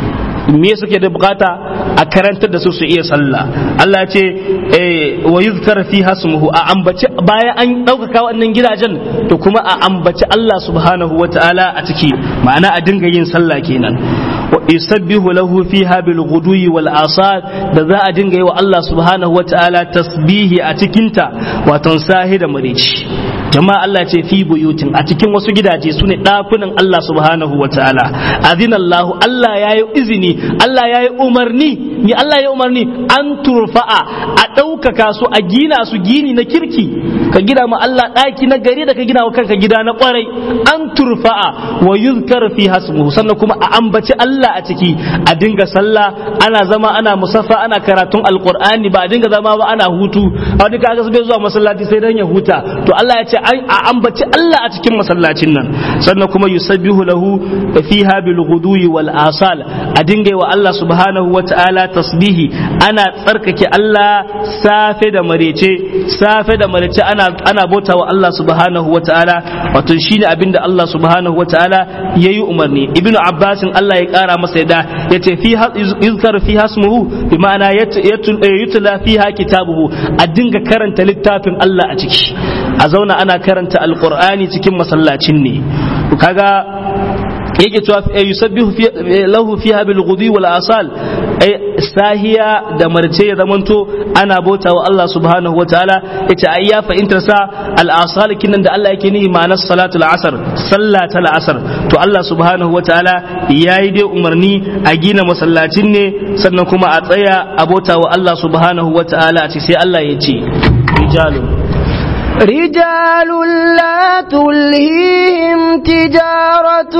me suke da bukata a karantar da su su iya sallah Allah ce wa yuzkar fi hasmuhu a ambaci bayan an ɗaukaka wannan gidajen to kuma a ambaci Allah subhanahu wa ta'ala a ciki ma'ana a dinga yin sallah kenan wa yusabbihu lahu fiha bil ghudwi wal asad da za a dinga yi wa Allah subhanahu wa ta'ala tasbihi a cikinta wato sahi da marici jama'a Allah ce fi buyutin a cikin wasu gidaje su ne ɗakunan Allah subhanahu wa ta'ala azinallahu Allah ya yi izini Allah ya yi umarni ni Allah ya umarni an turfa'a a ɗaukaka su a gina su gini na kirki ka gina ma Allah ɗaki na gari da ka gina wa kanka gida na ƙwarai an turfa'a wa yuzkar fi hasmuhu sannan kuma a ambaci Allah a ciki a dinga sallah ana zama ana musaffa ana karatun alqur'ani ba a dinga zama ba ana hutu a wani kaga bai zuwa masallaci sai dan ya huta to Allah ya ce a ambaci Allah a cikin masallacin nan sannan kuma yusabbihu lahu fiha bil ghudwi wal asal a dinga wa Allah subhanahu wa ta'ala tasbihi ana tsarkake Allah safe da marece safe da marece ana ana bauta wa Allah subhanahu wa ta'ala wato shine abinda Allah subhanahu wa ta'ala yayi umarni ibnu abbasin Allah ya kara masa yadda yace fi yuzkar fi hasmuhu bi ma'ana yutla fiha kitabuhu a dinga karanta littafin Allah a ciki a zauna ana karanta alqur'ani cikin masallacin ne kaga yake cewa yusabbihu lahu fiha bil ghudwi wal asal ay sahiya da marce ya zamanto ana bauta wa Allah subhanahu wa ta'ala yace ai ya fahimtar sa al asal kinan da Allah yake nihi ma'anar salatul asr sallata al asr to Allah subhanahu wa ta'ala yayi dai umarni a gina masallacin ne sannan kuma a tsaya a bauta wa Allah subhanahu wa ta'ala a ce sai Allah ya ce rijalun رجال لا تلهيهم تجارة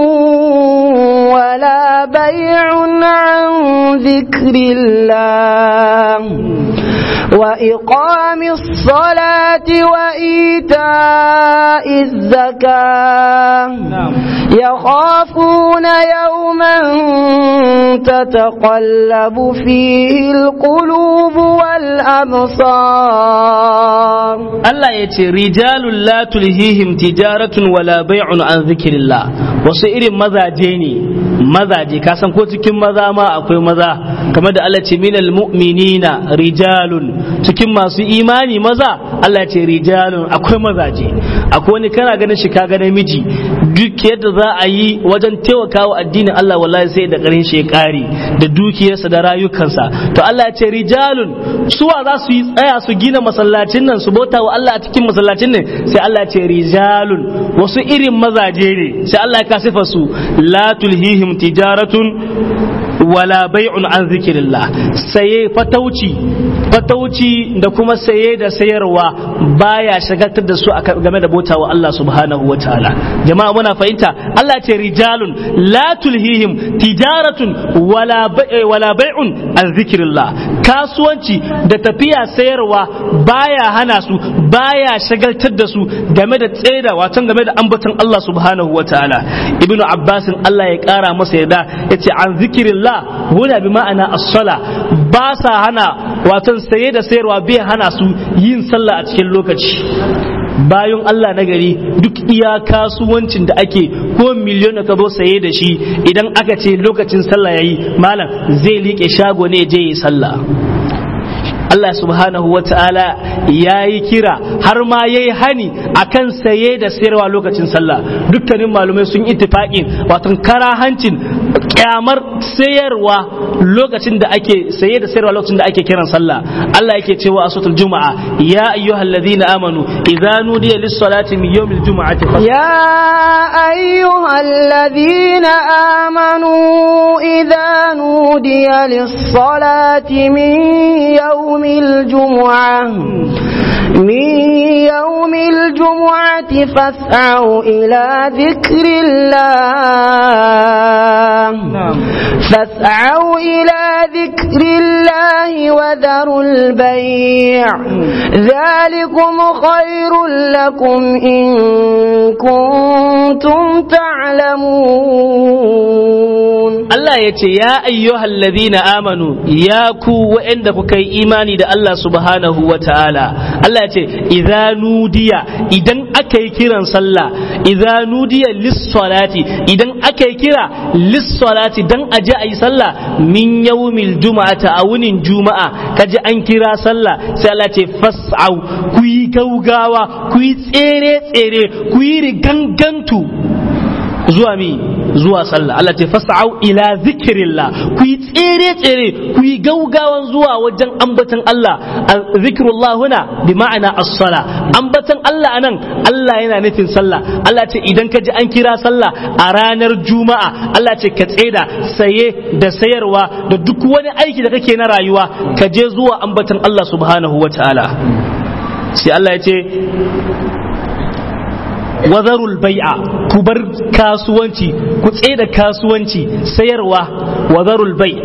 ولا بيع عن ذكر الله وإقام الصلاة وإيتاء الزكاة يخافون يوما تتقلب فيه القلوب والأبصار Allah ya ce rijalun la tulhihim tijaratun wala bai'un an zikirillah wasu irin mazaje ne mazaje ka san ko cikin maza ma akwai maza kamar da Allah ce minal mu'minina rijalun cikin masu imani maza Allah ce rijalun akwai mazaje akwai wani kana ganin shi ka ga namiji duk yadda za a yi wajen taimakawa addinin Allah wallahi sai da karin shi ya kare da dukiyarsa da rayukansa to Allah ya ce rijalun suwa za su yi tsaya su gina masallacin nan su bauta wa Allah a cikin masallacin ne sai Allah ce rijalun wasu irin mazaje ne sai Allah ya kasifa su la tulhihim tijaratun wala bai'un an zikirillah saye fatauci fatauci da kuma saye da sayarwa baya shagaltar da su game da bauta wa Allah subhanahu wa ta'ala jama'a muna fahimta Allah ce rijalun la tulhihim tijaratun wala wala bai'un an zikirillah kasuwanci da tafiya sayarwa baya hana su baya shagaltar da su game da tseda watan game da ambaton Allah subhanahu wa ta'ala ibnu abbasin Allah ya kara masa yarda yace an zikirillah huna bi ma'ana as-sala ba sa hana watan saye da sayarwa bai hana su yin sallah a cikin lokaci bayan Allah na gari duk iya kasuwancin da ake ko miliyon da ka zo saye da shi idan aka ce lokacin sallah yayi malam zai liƙe shago ne je yi sallah Allah subhanahu wa ta'ala ya yi kira har ma ya yi hani akan saye da sayarwa lokacin sallah dukkanin malumai sun ittifaƙin watan karahancin kyamar sayarwa lokacin da ake saye da sayarwa lokacin da ake kiran sallah Allah yake cewa a suratul juma'a ya ayyuhal ladina amanu idza nudiya lis salati min yawmil juma'ati يا أيها الذين آمنوا إذا نودي للصلاة من يوم الجمعة من يوم الجمعة فاسعوا إلى ذكر الله فاسعوا إلى ذكر الله وذروا البيع ذلكم خير لكم إن كنتم تعلمون Allah ya ce ya ayyuhal ladina amanu ya ku waɗanda kuka yi imani da Allah subhanahu wa ta'ala Allah ya ce idza nudiya idan aka yi kiran sallah idza nudiya lis-salati idan aka yi kira lis-salati dan aje ayi sallah min yawmil juma'ata a wunin juma'a kaje an kira sallah sai Allah ce fas'au ku yi gaugawa ku yi tsere tsere ku yi rigangantu zuwa mi zuwa sallah Allah ce fas'au ila zikrillah ku yi tsere tsere ku yi gaugawan zuwa wajen ambatan Allah zikrullah huna bi ma'ana as-sala ambatan Allah anan Allah yana nufin sallah Allah ce idan ka ji an kira sallah a ranar juma'a Allah ce ka tseda saye da sayarwa da duk wani aiki da kake na rayuwa ka je zuwa ambatan Allah subhanahu wa ta'ala sai Allah ya ce wazarul bai'a ku bar kasuwanci ku da kasuwanci sayarwa wazarul bai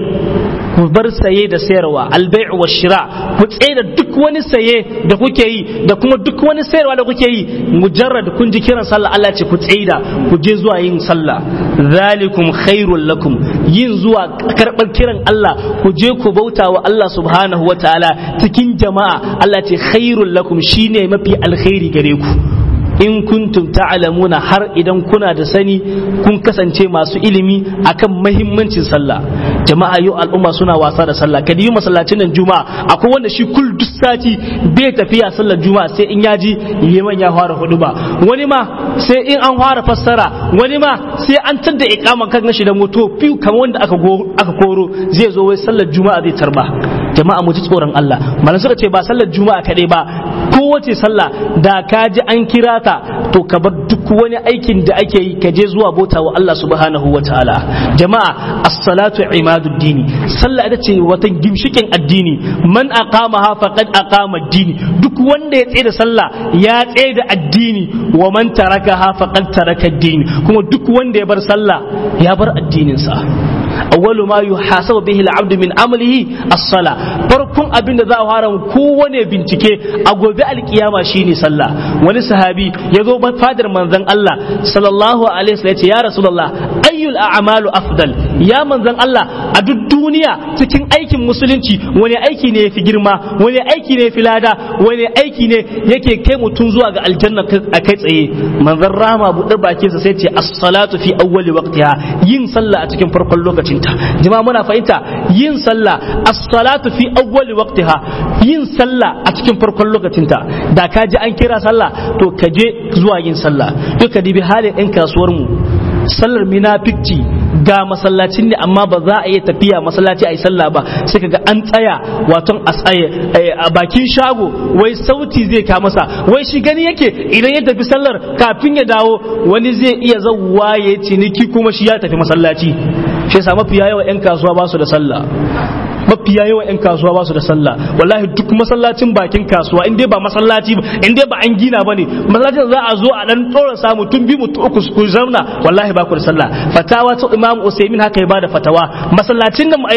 ku bar saye da sayarwa albai'u wa shira ku da duk wani saye da kuke yi da kuma duk wani sayarwa da kuke yi mujarrad kun ji kiran sallah Allah ce ku da ku je zuwa yin sallah zalikum khairul lakum yin zuwa karɓar kiran Allah ku je ku bauta wa Allah subhanahu wa ta'ala cikin jama'a Allah ce khairul lakum shine mafi alkhairi gare ku in kuntum ta'lamuna har idan kuna da sani kun kasance masu ilimi akan mahimmancin sallah jama'a yau al'umma suna wasa da sallah kadi yi masallacin nan juma'a akwai wanda shi kul duk sati bai tafiya sallar juma'a sai in yaji liman ya fara hudu ba wani ma sai in an fara fassara wani ma sai an tadda iqaman kan shi da moto fiu kamar wanda aka aka koro zai zo wai sallar juma'a zai tarba jama'a mu ji tsoron Allah malam suka ce ba sallar juma'a kadai ba kowace sallah da ka ji an kira ta to ka bar duk wani aikin da ake yi ka je zuwa bauta wa Allah subhanahu wa ta'ala jama'a as-salatu imaduddini sallah ita ce wata gimshikin addini man aqamaha faqad aqama ad-dini duk wanda ya tsaye da sallah ya tsaye da addini wa man tarakaha faqad taraka ad-dini kuma duk wanda ya bar sallah ya bar addinin sa awwalu ma yuhasabu bihi al-abdu min amalihi as-sala farkon abin da za a fara kowane bincike a gobe alkiyama shine sallah wani sahabi ya zo fadar manzon Allah sallallahu alaihi wasallam ya ce ya rasulullah ayyul a'malu afdal ya manzon Allah a duk duniya cikin aikin musulunci wani aiki ne yafi girma wani aiki ne yafi lada wani aiki ne yake kai mutum zuwa ga aljanna a kai tsaye manzon rama buɗe bakinsa sai ce as-salatu fi awwali waqtiha yin sallah a cikin farkon lokacin ta jama'a muna fahimta yin sallah as-salatu fi awwali waqtiha yin sallah a cikin farkon lokacin ta da ka ji an kira sallah to ka je zuwa yin sallah duka dibi halin ɗan kasuwar mu sallar minafikci ga masallacin ne amma ba za a iya tafiya masallaci a yi sallah ba sai kaga an tsaya waton a tsaye a bakin shago wai sauti zai ka masa wai shi gani yake idan ya tafi sallar kafin ya dawo wani zai iya zauwa ya ciniki kuma shi ya tafi masallaci shi yasa mafiya yawa 'yan kasuwa ba su da sallah mafiya yawan 'yan kasuwa ba su da sallah wallahi duk masallacin bakin kasuwa in dai ba masallaci ba in dai ba an gina ba ne masallacin za a zo a dan tsora samu tun bi mutu uku ku zauna wallahi ba ku da sallah fatawa ta imam usaimin haka ya ba da fatawa masallacin nan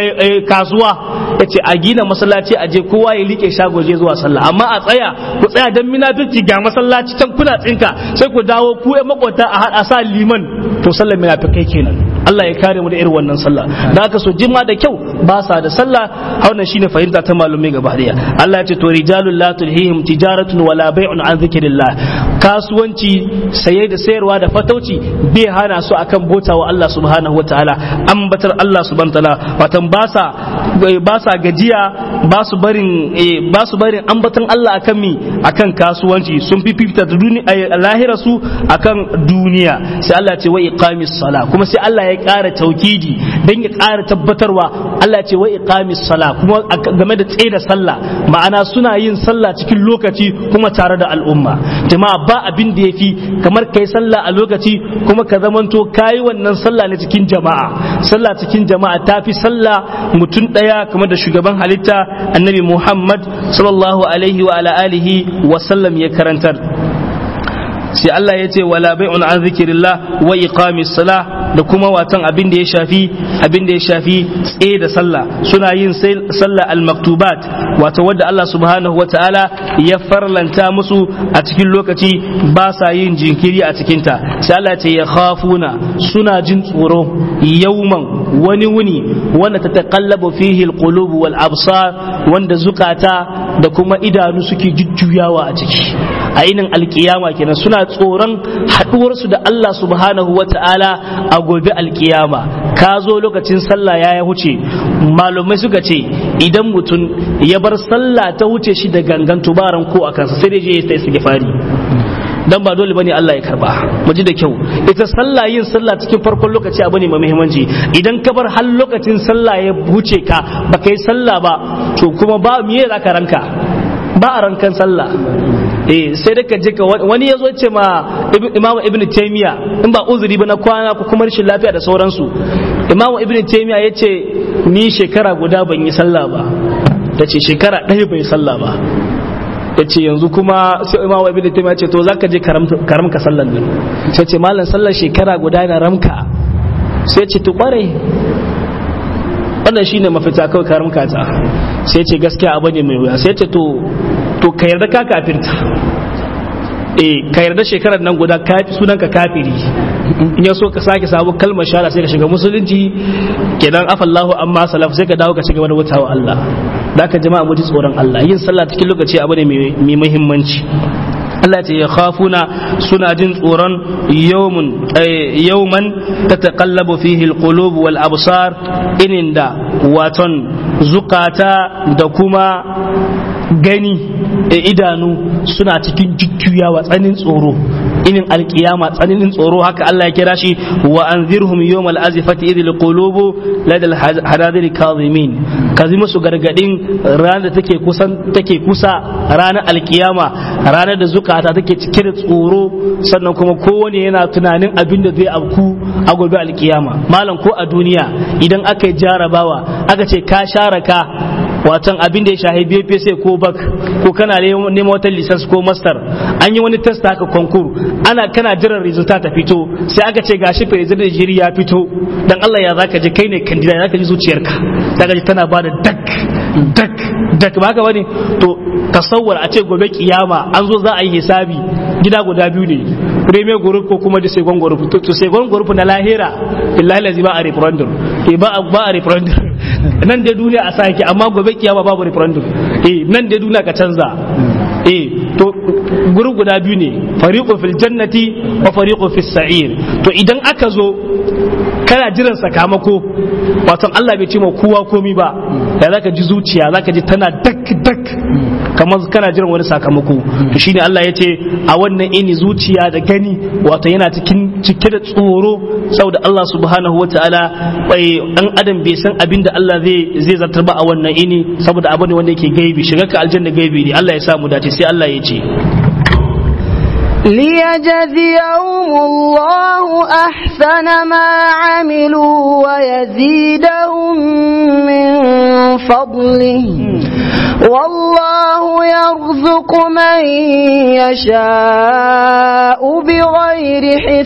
kasuwa ya ce a gina masallaci a je kowa ya liƙe shago je zuwa sallah amma a tsaya ku tsaya dan munafiki ga masallaci can kuna tsinka sai ku dawo ku ya makwata a haɗa sa liman to sallar munafikai kenan Allah ya kare mu da irin wannan sallah da aka so jima da kyau ba sa da sallah wannan shine fahimta ta malumai gaba daya Allah ya ce to rijalul la tulhihim tijaratun wala bai'un an zikrillah kasuwanci saye da sayarwa da fatauci bai hana su akan bota wa Allah subhanahu wataala ambatar Allah subhanahu wataala watan ba sa ba sa gajiya ba su barin ba su barin ambatan Allah akan mi akan kasuwanci sun fifita da duniya lahira su akan duniya sai Allah ya ce wa iqamis sala kuma sai Allah ya ƙara taukidi dan ya ƙara tabbatarwa Allah ya ce wa iqamis sala kuma game da tsaye da sallah ma'ana suna yin sallah cikin lokaci kuma tare da al'umma jama'a ba abin da yafi kamar kai sallah a lokaci kuma ka zamanto kayi wannan sallah ne cikin jama'a sallah cikin jama'a tafi sallah mutum daya kamar da shugaban halitta annabi Muhammad sallallahu alaihi wa ala alihi wa sallam ya karantar sai Allah ya ce wala bai'un an zikirillah wa iqamis salah da kuma watan abin da ya shafi abin da ya shafi tsaye da sallah suna yin sallah al-maktubat wato wadda Allah subhanahu wa ta'ala ya farlanta musu a cikin lokaci ba sa yin jinkiri a cikinta sai Allah ce ya khafuna suna jin tsoro yauman wani wuni wanda ta taqallabu fihi al-qulub wal absar wanda zukata da kuma idanu suke jujjuyawa a ciki a inin alkiyama kenan suna tsoron haɗuwarsu da Allah subhanahu wa ta'ala a gobe alkiyama ka zo lokacin sallah ya ya huce malumai suka ce idan mutum ya bar sallah ta huce shi da gangan tubaran ko a kansa sai dai je ya istighfari dan ba dole bane Allah ya karba mu ji da kyau ita sallah yin sallah cikin farkon lokaci abu ne mai muhimmanci idan ka bar har lokacin sallah ya wuce ka baka yi sallah ba to kuma ba miye zaka ranka ba a rankan sallah eh sai da ka je ka wani yazo ce ma Imam Ibn Taymiya in ba uzuri ba na kwana ko kuma rashin lafiya da sauransu Imam Ibn Taymiya yace ni shekara guda ban yi sallah ba tace shekara ɗaya bai sallah ba ya ce yanzu kuma sai imamu ibn taymiya ce to zaka je karamka sallan nan sai ce mallan sallar shekara guda na ramka sai ce to kware wannan shine mafita kawai karamka ta sai ce gaskiya abu ne mai wuya sai ce to to ka yarda ka kafirta eh ka yarda shekarar nan guda sunan ka kafiri in ya so ka sake sabu kalmar shahada sai ka shiga musulunci kenan afallahu amma salaf sai ka dawo ka shiga wani wutawa Allah da ka jama'a mu ji tsoron Allah yin sallah cikin lokaci abu ne mai muhimmanci Allah ce ya khafuna suna jin tsoron yawmun yawman tataqallabu fihi alqulub wal absar inin da waton zukata da kuma gani da idanu suna cikin jujjuyawa tsanin tsoro inin alkiyama tsananin tsoro haka Allah ya kira shi wa anzirhum yawmal azifati idil qulubu ladal hadadir kazimin kazi musu gargadin ranar da take kusan take kusa ranar alkiyama ranar da zukata take cike da tsoro sannan kuma kowane yana tunanin abin da zai afku a gobe alkiyama malam ko a duniya idan aka yi jarabawa aka ce ka share ka watan abin da ya shahi BPC ko bak ko kana neman wata lisans ko master an yi wani test haka konkur ana kana jiran resulta ta fito sai aka ce gashi president jiri ya fito dan Allah ya zaka ji kai ne candidate zaka ji zuciyarka zaka ji tana bada dak dak dak ba haka bane to tasawwar a ce gobe kiyama an zo za a yi hisabi gida guda biyu ne premier group ko kuma da second group to second group na lahira billahi lazi ba a referendum eh ba ba a referendum nan da duniya a sake amma gobe kiyama babu referendum eh nan da duniya ka canza eh to group guda biyu ne fariqu fil jannati wa fariqu fis sa'ir to idan aka zo kana jiran sakamako wato Allah bai ce ma kowa komi ba ya zaka ji zuciya zaka ji tana dak dak kamar kana jiran wani sakamako to shine Allah ya ce a wannan ini zuciya da gani wato yana cikin cike da tsoro saboda Allah subhanahu wataala bai dan adam bai san abin da Allah zai zai zartar ba a wannan ini saboda abu ne wanda yake gaibi shiga ka aljanna gaibi ne Allah ya sa mu dace sai Allah ya ce ليجزيهم الله أحسن ما عملوا ويزيدهم من فضله والله يرزق من يشاء بغير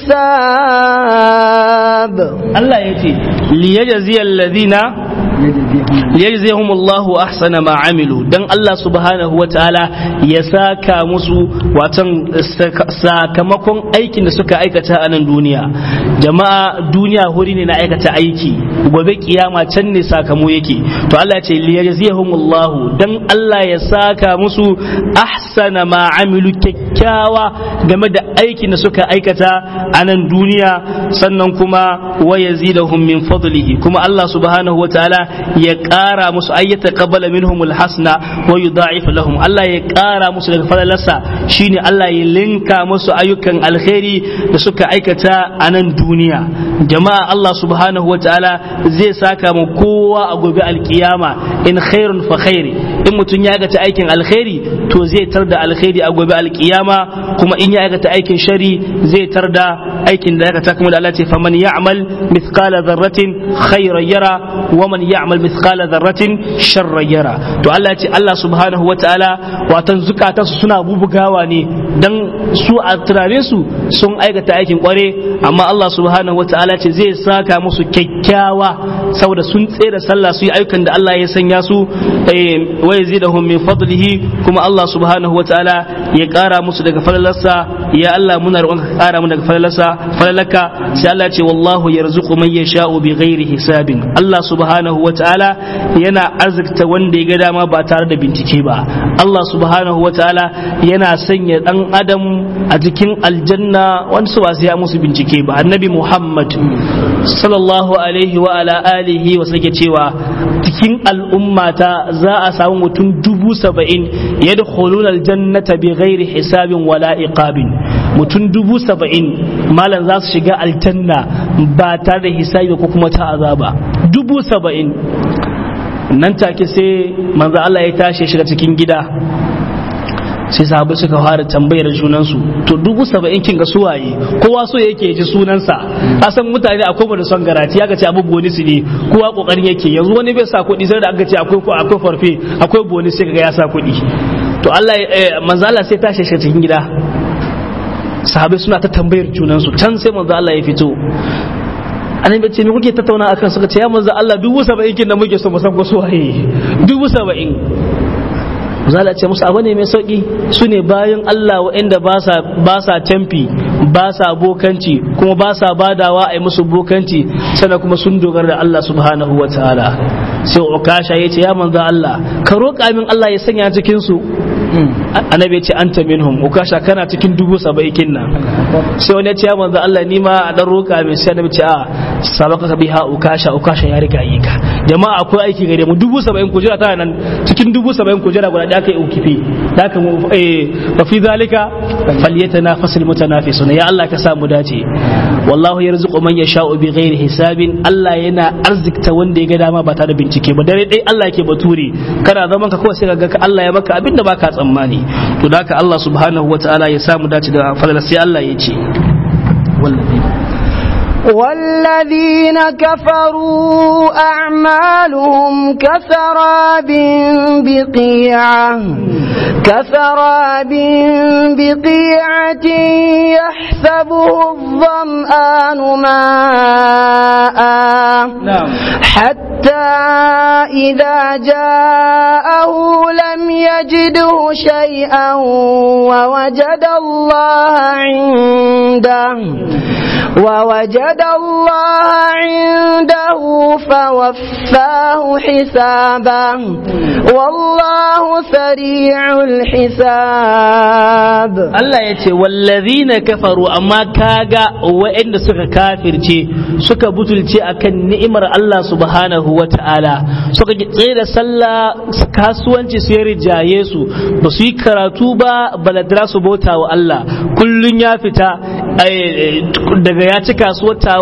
حساب الله يتي ليجزي الذين liyajzihum Allahu ahsana ma amilu dan Allah subhanahu wataala ya saka musu watan sakamakon aikin da suka aikata a nan duniya jama'a duniya huri ne na aikata aiki gobe kiyama can ne sakamo yake to Allah ya ce liyajzihum Allahu dan Allah ya saka musu ahsana ma amilu kyakkyawa game da aikin da suka aikata a nan duniya sannan kuma wa yazidahum min fadlihi kuma Allah subhanahu wataala ya ƙara musu ayyata qabbala minhum alhasna wa yudha'if lahum Allah ya ƙara musu daga falalarsa shine Allah ya linka musu ayyukan alkhairi da suka aikata a nan duniya jama'a Allah subhanahu wa ta'ala zai saka mu kowa a gobe alkiyama in khairun fa khairi in mutum ya aikata aikin alkhairi to zai tar da alkhairi a gobe alkiyama kuma in ya aikata aikin shari zai tar da aikin da ya aikata kuma da Allah ce faman ya'mal mithqala dharratin khayran yara wa man ya'mal mithqala dharratin sharran yara to Allah ya ce Allah subhanahu wataala watan zukatansu suna bubugawa ne dan su a tunanin su sun aikata aikin kware amma Allah subhanahu wataala ce zai saka musu kyakkyawa saboda sun tsere sallah su yi ayyukan da Allah ya sanya su wa yazidahum min fadlihi kuma Allah subhanahu wataala ya kara musu daga falalarsa ya Allah muna roƙon ka kara mu daga falalarsa falalaka sai Allah ya ce wallahu yarzuqu man yasha'u bi ghairi hisabin Allah subhanahu wataala yana arzikta wanda ya ga dama ba tare da bincike ba Allah subhanahu wataala yana sanya dan adam a cikin aljanna wani su ba sai ya musu bincike ba annabi Muhammad sallallahu alaihi wa ala alihi wa sake cewa cikin al'ummata za a samu mutum dubu saba'in yadkhuluna aljannata bi ghairi hisabin wala iqabin mutum dubu saba'in malam za su shiga aljanna ba tare da hisabi ko kuma ta azaba dubu saba'in nan take sai manzo Allah ya tashi shiga cikin gida sai sahabai suka fara tambayar junansu to dubu saba'in kin ga suwaye kowa so yake ji sunansa asan mutane akwai mu da son garati ya ce abu bonus ne kowa kokarin yake yanzu wani bai sa kuɗi sai da aka ce akwai akwai farfe akwai bonus sai kaga ya sa kuɗi to Allah manzo Allah sai tashi shi cikin gida sahabai suna ta tambayar junansu can sai manzo Allah ya fito annabi ce me kuke tattauna akan suka ce ya manzo Allah dubu saba'in kin da muke so mu san ko suwaye dubu saba'in zala ce musu abu ne mai sauki su ne bayan Allah waɗanda ba sa tamfi ba sa bokanci kuma ba sa badawa a yi musu bokanci sannan kuma sun dogara da Allah subhanahu wa ta'ala sai ukasha ya ce ya manzo Allah ka roƙa min Allah ya sanya cikin su annabi ya ce anta minhum ukasha kana cikin dubu saba'in nan sai wani ya ce ya manzo Allah ni ma a dan roƙa min sai annabi ce a sabaka ka biha ukasha ukasha ya riga yi ka jama'a akwai aiki gare mu dubu saba'in kujera tana nan cikin dubu saba'in kujera guda da aka yi ukifi da aka mu wa fi zalika falyatanafasul mutanafisun ya Allah ka sa mu dace wallahu yarzuqu man yasha'u bi ghairi hisabin Allah yana arzikta wanda ya ga dama ba tare da bincike ba dare dai Allah yake bature kana zaman ka kawai sai ka ga Allah ya maka abinda baka tsammani to da haka Allah subhanahu wataala ya sa mu dace da fadala sai Allah ya ce wallahi والذين كفروا أعمالهم كسراب بقيعة كسراب بقيعة يحسبه الظمآن ماء نعم حتى إذا جاءه لم يجده شيئا ووجد الله عنده ووجد الله عنده فوفاه حسابه والله سريع الحساب Allah ya ce wallazina kafaru amma kaga waɗanda suka kafirce suka butulce akan ni'imar Allah subhanahu wa ta'ala suka tsaye da sallah kasuwanci su ya rijaye su ba su yi karatu ba baladra su bauta wa Allah kullun ya fita daga ya ci kasuwar ta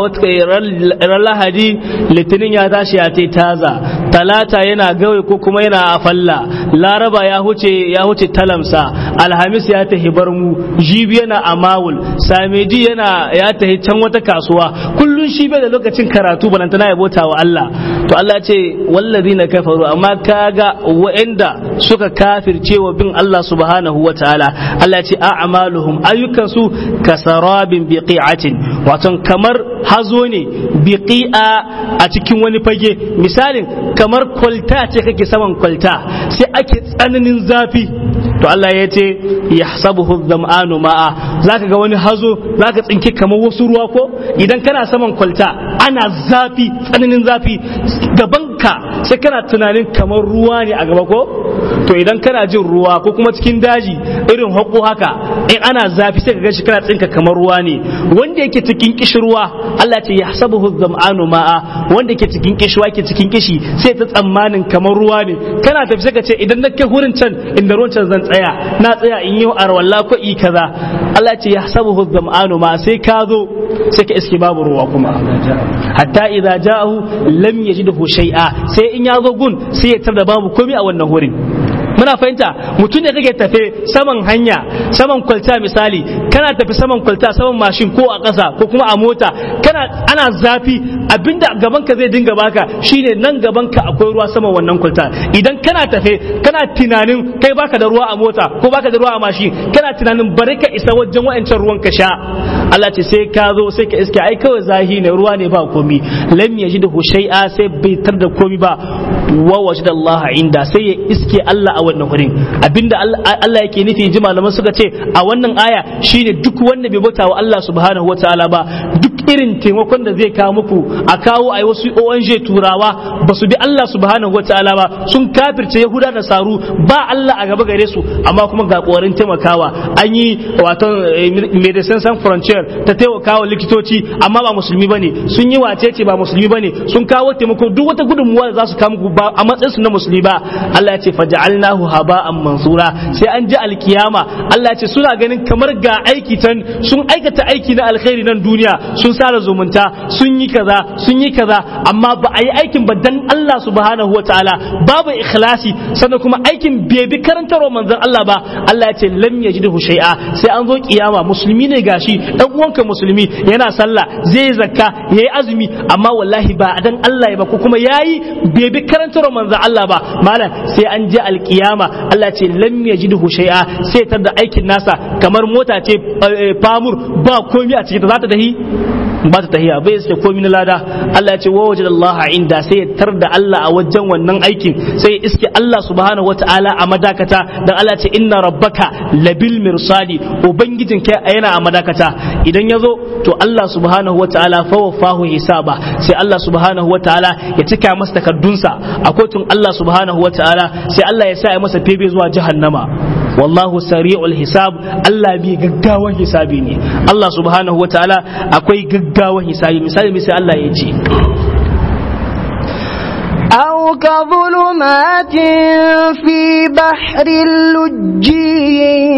ran lahadi litinin ya tashi ya tai taza talata yana gawai ko kuma yana a falla laraba ya huce ya huce talamsa alhamis ya tahi barmu jibi yana a mawul samedi yana ya tahi can wata kasuwa kullun shi bai da lokacin karatu balantana ya bauta wa Allah to Allah ce wallazina kafaru amma kaga wa'anda suka kafirce wa bin Allah subhanahu wa ta'ala Allah ce a'maluhum ayyukan su kasarabin biqi'atin wato kamar hazo ne biqi'a a cikin wani fage misalin kamar kwalta ce kake saman kwalta sai ake tsananin zafi to Allah ya ce yahsabuhu dhama'anu ma'a zaka ga wani hazo zaka tsinke kamar wasu ruwa ko idan kana saman kwalta ana zafi tsananin zafi gabanka sai kana tunanin kamar ruwa ne a gaba ko to idan kana jin ruwa ko kuma cikin daji irin haƙo haka in ana zafi sai ka ga shi kana tsinka kamar ruwa ne wanda yake cikin kishirwa Allah ce ya sabahu zam'anu ma'a wanda yake cikin kishirwa yake cikin kishi sai ta tsammanin kamar ruwa ne kana tafi sai ka ce idan na kai wurin can inda ruwan can zan tsaya na tsaya in yi arwalla ko i kaza Allah ce ya sabahu zam'anu ma'a sai ka zo sai ka iske babu ruwa kuma hatta idza ja'ahu lam yajidhu shay'a sai in ya zo gun sai ya tar da babu komai a wannan wurin muna fahimta mutum ne kake tafe saman hanya saman kwalta misali kana tafi saman kwalta saman mashin ko a ƙasa ko kuma a mota kana ana zafi abinda gaban ka zai dinga baka shine nan gaban ka akwai ruwa saman wannan kwalta idan kana tafe kana tunanin kai baka da ruwa a mota ko baka da ruwa a mashin kana tunanin bari ka isa wajen wa'ancan ruwan ka sha Allah ce sai ka zo sai ka iske ai kawai zahi ne ruwa ne ba komi lam yajidu shay'a sai bai tar da komi ba wa wajida Allah inda sai ya iske Allah a wannan wurin abinda Allah yake nufi ji malaman suka ce a wannan aya shine duk wanda bai bauta wa Allah subhanahu wataala ba duk irin taimakon da zai kawo muku a kawo a wasu ONG turawa ba su bi Allah subhanahu wataala ba sun kafirce Yahuda da Saru ba Allah a gaba gare su amma kuma ga kokarin taimakawa an yi wato Medecins Sans Frontier ta taimakawa likitoci amma ba musulmi bane sun yi wacece ba musulmi bane sun kawo taimako duk wata gudunmuwa da za su kawo muku ba a matsayin su na musulmi ba Allah ya ce faja'alnahu haba'an mansura sai an ji alkiyama Allah ya ce suna ganin kamar ga aiki tan sun aikata aiki na alkhairi nan duniya sun sara zumunta sun yi kaza sun yi kaza amma ba a yi aikin ba dan Allah subhanahu wataala babu ikhlasi sannan kuma aikin bai bi karantarwa manzon Allah ba Allah ya ce lam yajidu shay'a sai an zo kiyama musulmi ne gashi dan uwanka musulmi yana sallah zai zakka yayi azumi amma wallahi ba dan Allah ya ba ko kuma yayi bai bi karantarwa manzon Allah ba malam sai an je alkiyama Allah ce lam yajidu shay'a sai tar da aikin nasa kamar mota ce famur ba komai a cikin ta za ta tahi ba ta tahiya bai sai komai na lada Allah ya ce wa wajada Allah inda sai ya tar da Allah a wajen wannan aikin sai ya iske Allah subhanahu wataala a madakata dan Allah ce inna rabbaka labil mirsadi ubangijin kai yana a madakata idan ya zo to Allah subhanahu wataala fa wafahu hisaba sai Allah subhanahu wataala ya cika masa takaddunsa a kotun Allah subhanahu wataala sai Allah ya sa ya masa febe zuwa jahannama wallahu sari'ul hisab Allah bi gaggawan hisabi ne Allah subhanahu wataala akwai gaggawan hisabi misali misali Allah ya ce أو كظلمات في بحر لجي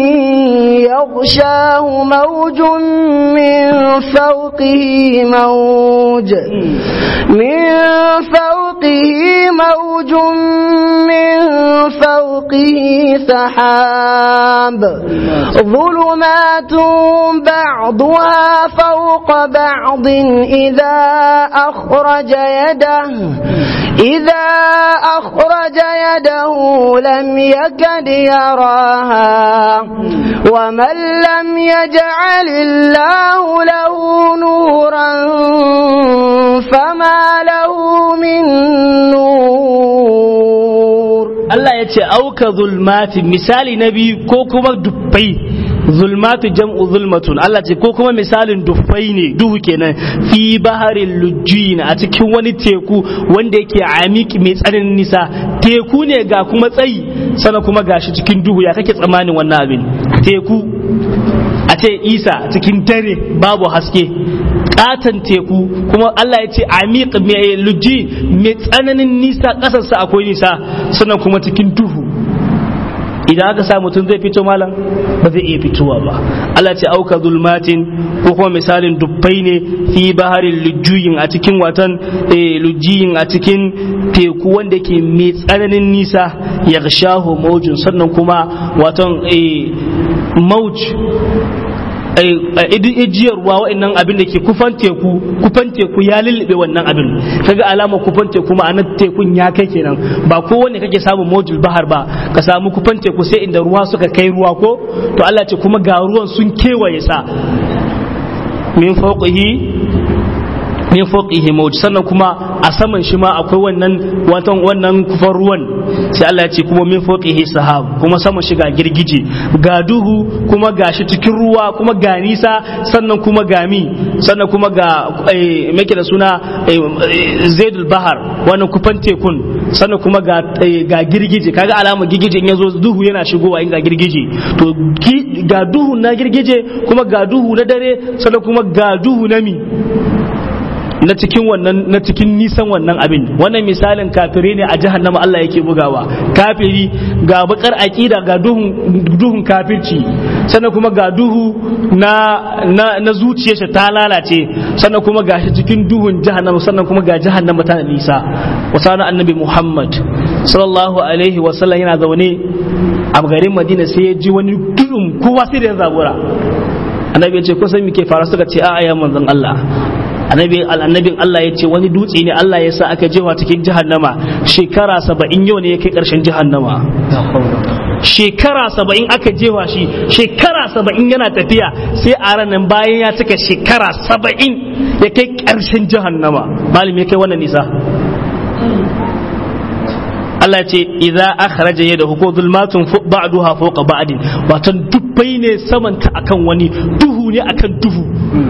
يغشاه موج من فوقه موج من فوقه موج من فوقه سحاب ظلمات بعضها فوق بعض إذا أخرج يده إذا أخرج يده لم يكد يراها ومن لم يجعل الله له نورا فما له من نور Allah ya ce auka zulmati misali na biyu ko kuma dubbai zulmatu jam'u zulmatun Allah ce ko kuma misalin dufai ne duhu kenan fi baharin lujjin a cikin wani teku wanda yake amiki mai tsananin nisa teku ne ga kuma tsayi sana kuma gashi cikin duhu ya kake tsammanin wannan abin teku a ce isa cikin dare babu haske katon teku kuma Allah ya ce amiq mai lujji mai tsananin nisa kasarsa akwai nisa sannan kuma cikin duhu idan aka sa mutum zai fito malam ba zai iya fitowa ba Allah ce auka zulmatin ko kuma misalin dubbai ne fi baharin lujjuyin a cikin watan lujjuyin a cikin teku wanda ke mai tsananin nisa ya shaho maujin sannan kuma watan mauj ijiyar ruwa wa'annan abin da ke kufan teku kufan teku ya lullube wannan abin kaga alama kufan teku ma'anar tekun ya kai kenan ba kowanne kake samun mojul bahar ba ka samu kufan teku sai inda ruwa suka kai ruwa ko to Allah ce kuma ga ruwan sun kewaye sa min fawqihi min fawqihi mawj sannan kuma a saman shi ma akwai wannan watan wannan kufar ruwan sai Allah ya ce kuma min fawqihi sahab kuma saman shi ga girgije ga duhu kuma ga shi cikin ruwa kuma ga nisa sannan kuma ga mi sannan kuma ga make da suna zaidul bahar wannan kufan tekun sannan kuma ga ga girgije kaga alama girgije in yazo duhu yana shigowa in ga girgije to ga duhu na girgije kuma ga duhu na dare sannan kuma ga duhu na mi na cikin wannan na cikin nisan wannan abin wannan misalin kafire ne a jahannama Allah yake bugawa kafiri ga bakar aqida ga duhun duhun kafirci sannan kuma ga duhu na na, na zuciyarsa ta lalace sannan kuma ga shi cikin duhun jahannama sannan kuma ga jahannama ta nisa wasana annabi Muhammad sallallahu alaihi wa sallam yana zaune a garin Madina sai ya ji wani duhun kowa sai da ya zabura annabi ya ce kusan me ke fara suka ce a'a ya manzon Allah annabi annabin Allah ya ce wani dutse ne Allah ya sa aka jewa cikin jahannama shekara saba'in yau ne ya kai ƙarshen jahannama shekara saba'in aka jewa shi shekara saba'in yana tafiya sai a ranar bayan ya cika shekara saba'in ya kai ƙarshen jahannama malam ya kai wannan nisa Allah ce idza akhraja yadahu ko zulmatun ba'duha fawqa ba'din wato dubbai ne samanta akan wani duhu ne akan duhu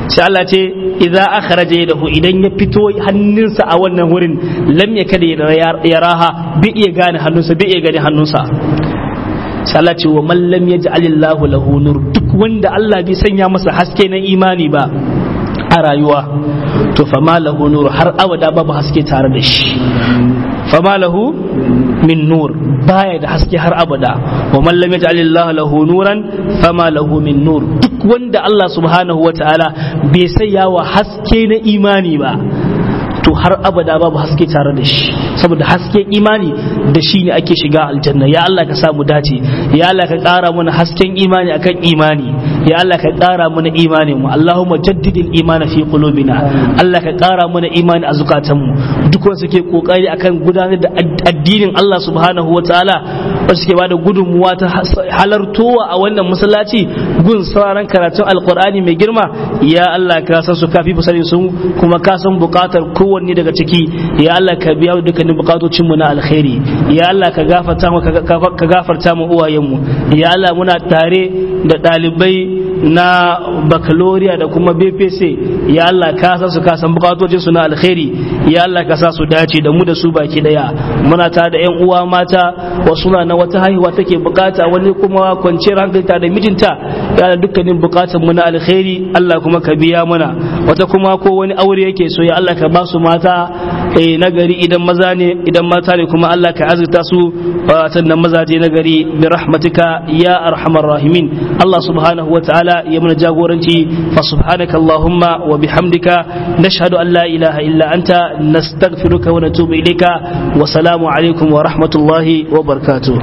sai Allah ce idza akhraja yadahu idan ya fito hannunsa a wannan wurin lam yakada yaraha bi iya gane hannunsa bi iya gane hannunsa sai Allah ce wa man lam yaj'alillahu lahu nur duk wanda Allah bai sanya masa haske na imani ba a rayuwa to fama lahu nur har abada babu haske tare da shi fama lahu min nur baya da haske har abada wa man lam yaj'alillahu lahu nuran fama lahu min nur duk wanda Allah subhanahu wataala bai sanya wa haske na imani ba to har abada babu haske tare da shi saboda haske imani da shi ne ake shiga aljanna ya Allah ka samu dace ya Allah ka ƙara mana hasken imani akan imani ya Allah ka ƙara mana imani mu Allahumma jaddidil imani fi qulubina Allah ka ƙara mana imani a zukatan mu duk wanda suke kokari akan gudanar da addinin Allah subhanahu wataala wanda suke bada gudunmuwa ta halartowa a wannan masallaci gun sauraron karatun alqur'ani mai girma ya Allah ka san su kafi fasari sun kuma ka san bukatar kowanne daga ciki ya Allah ka biya dukkanin bukatocin mu na alkhairi ya Allah ka gafarta mu ka gafarta mu uwayen mu ya Allah muna tare da dalibai na baccalaureate da kuma BPC ya Allah ka san su ka san bukatocin su na alkhairi ya Allah ka sa su dace da mu da su baki daya muna tare da yan uwa mata wasu na wata haihuwa take bukata wani kuma kwanciyar hankali ta da mijinta ya dukkanin bukatun mu na alkhairi Allah kuma ka biya mana wata kuma ko wani aure yake so ya Allah ka ba su mata na gari idan maza ne idan mata ne kuma Allah ka azurta su sannan mazaje na gari bi rahmatika ya arhamar rahimin Allah subhanahu wa ta'ala ya mana jagoranci fa subhanaka allahumma wa bihamdika nashhadu an la ilaha illa anta nastaghfiruka wa natubu ilayka wa salamu alaikum wa rahmatullahi wa barakatuh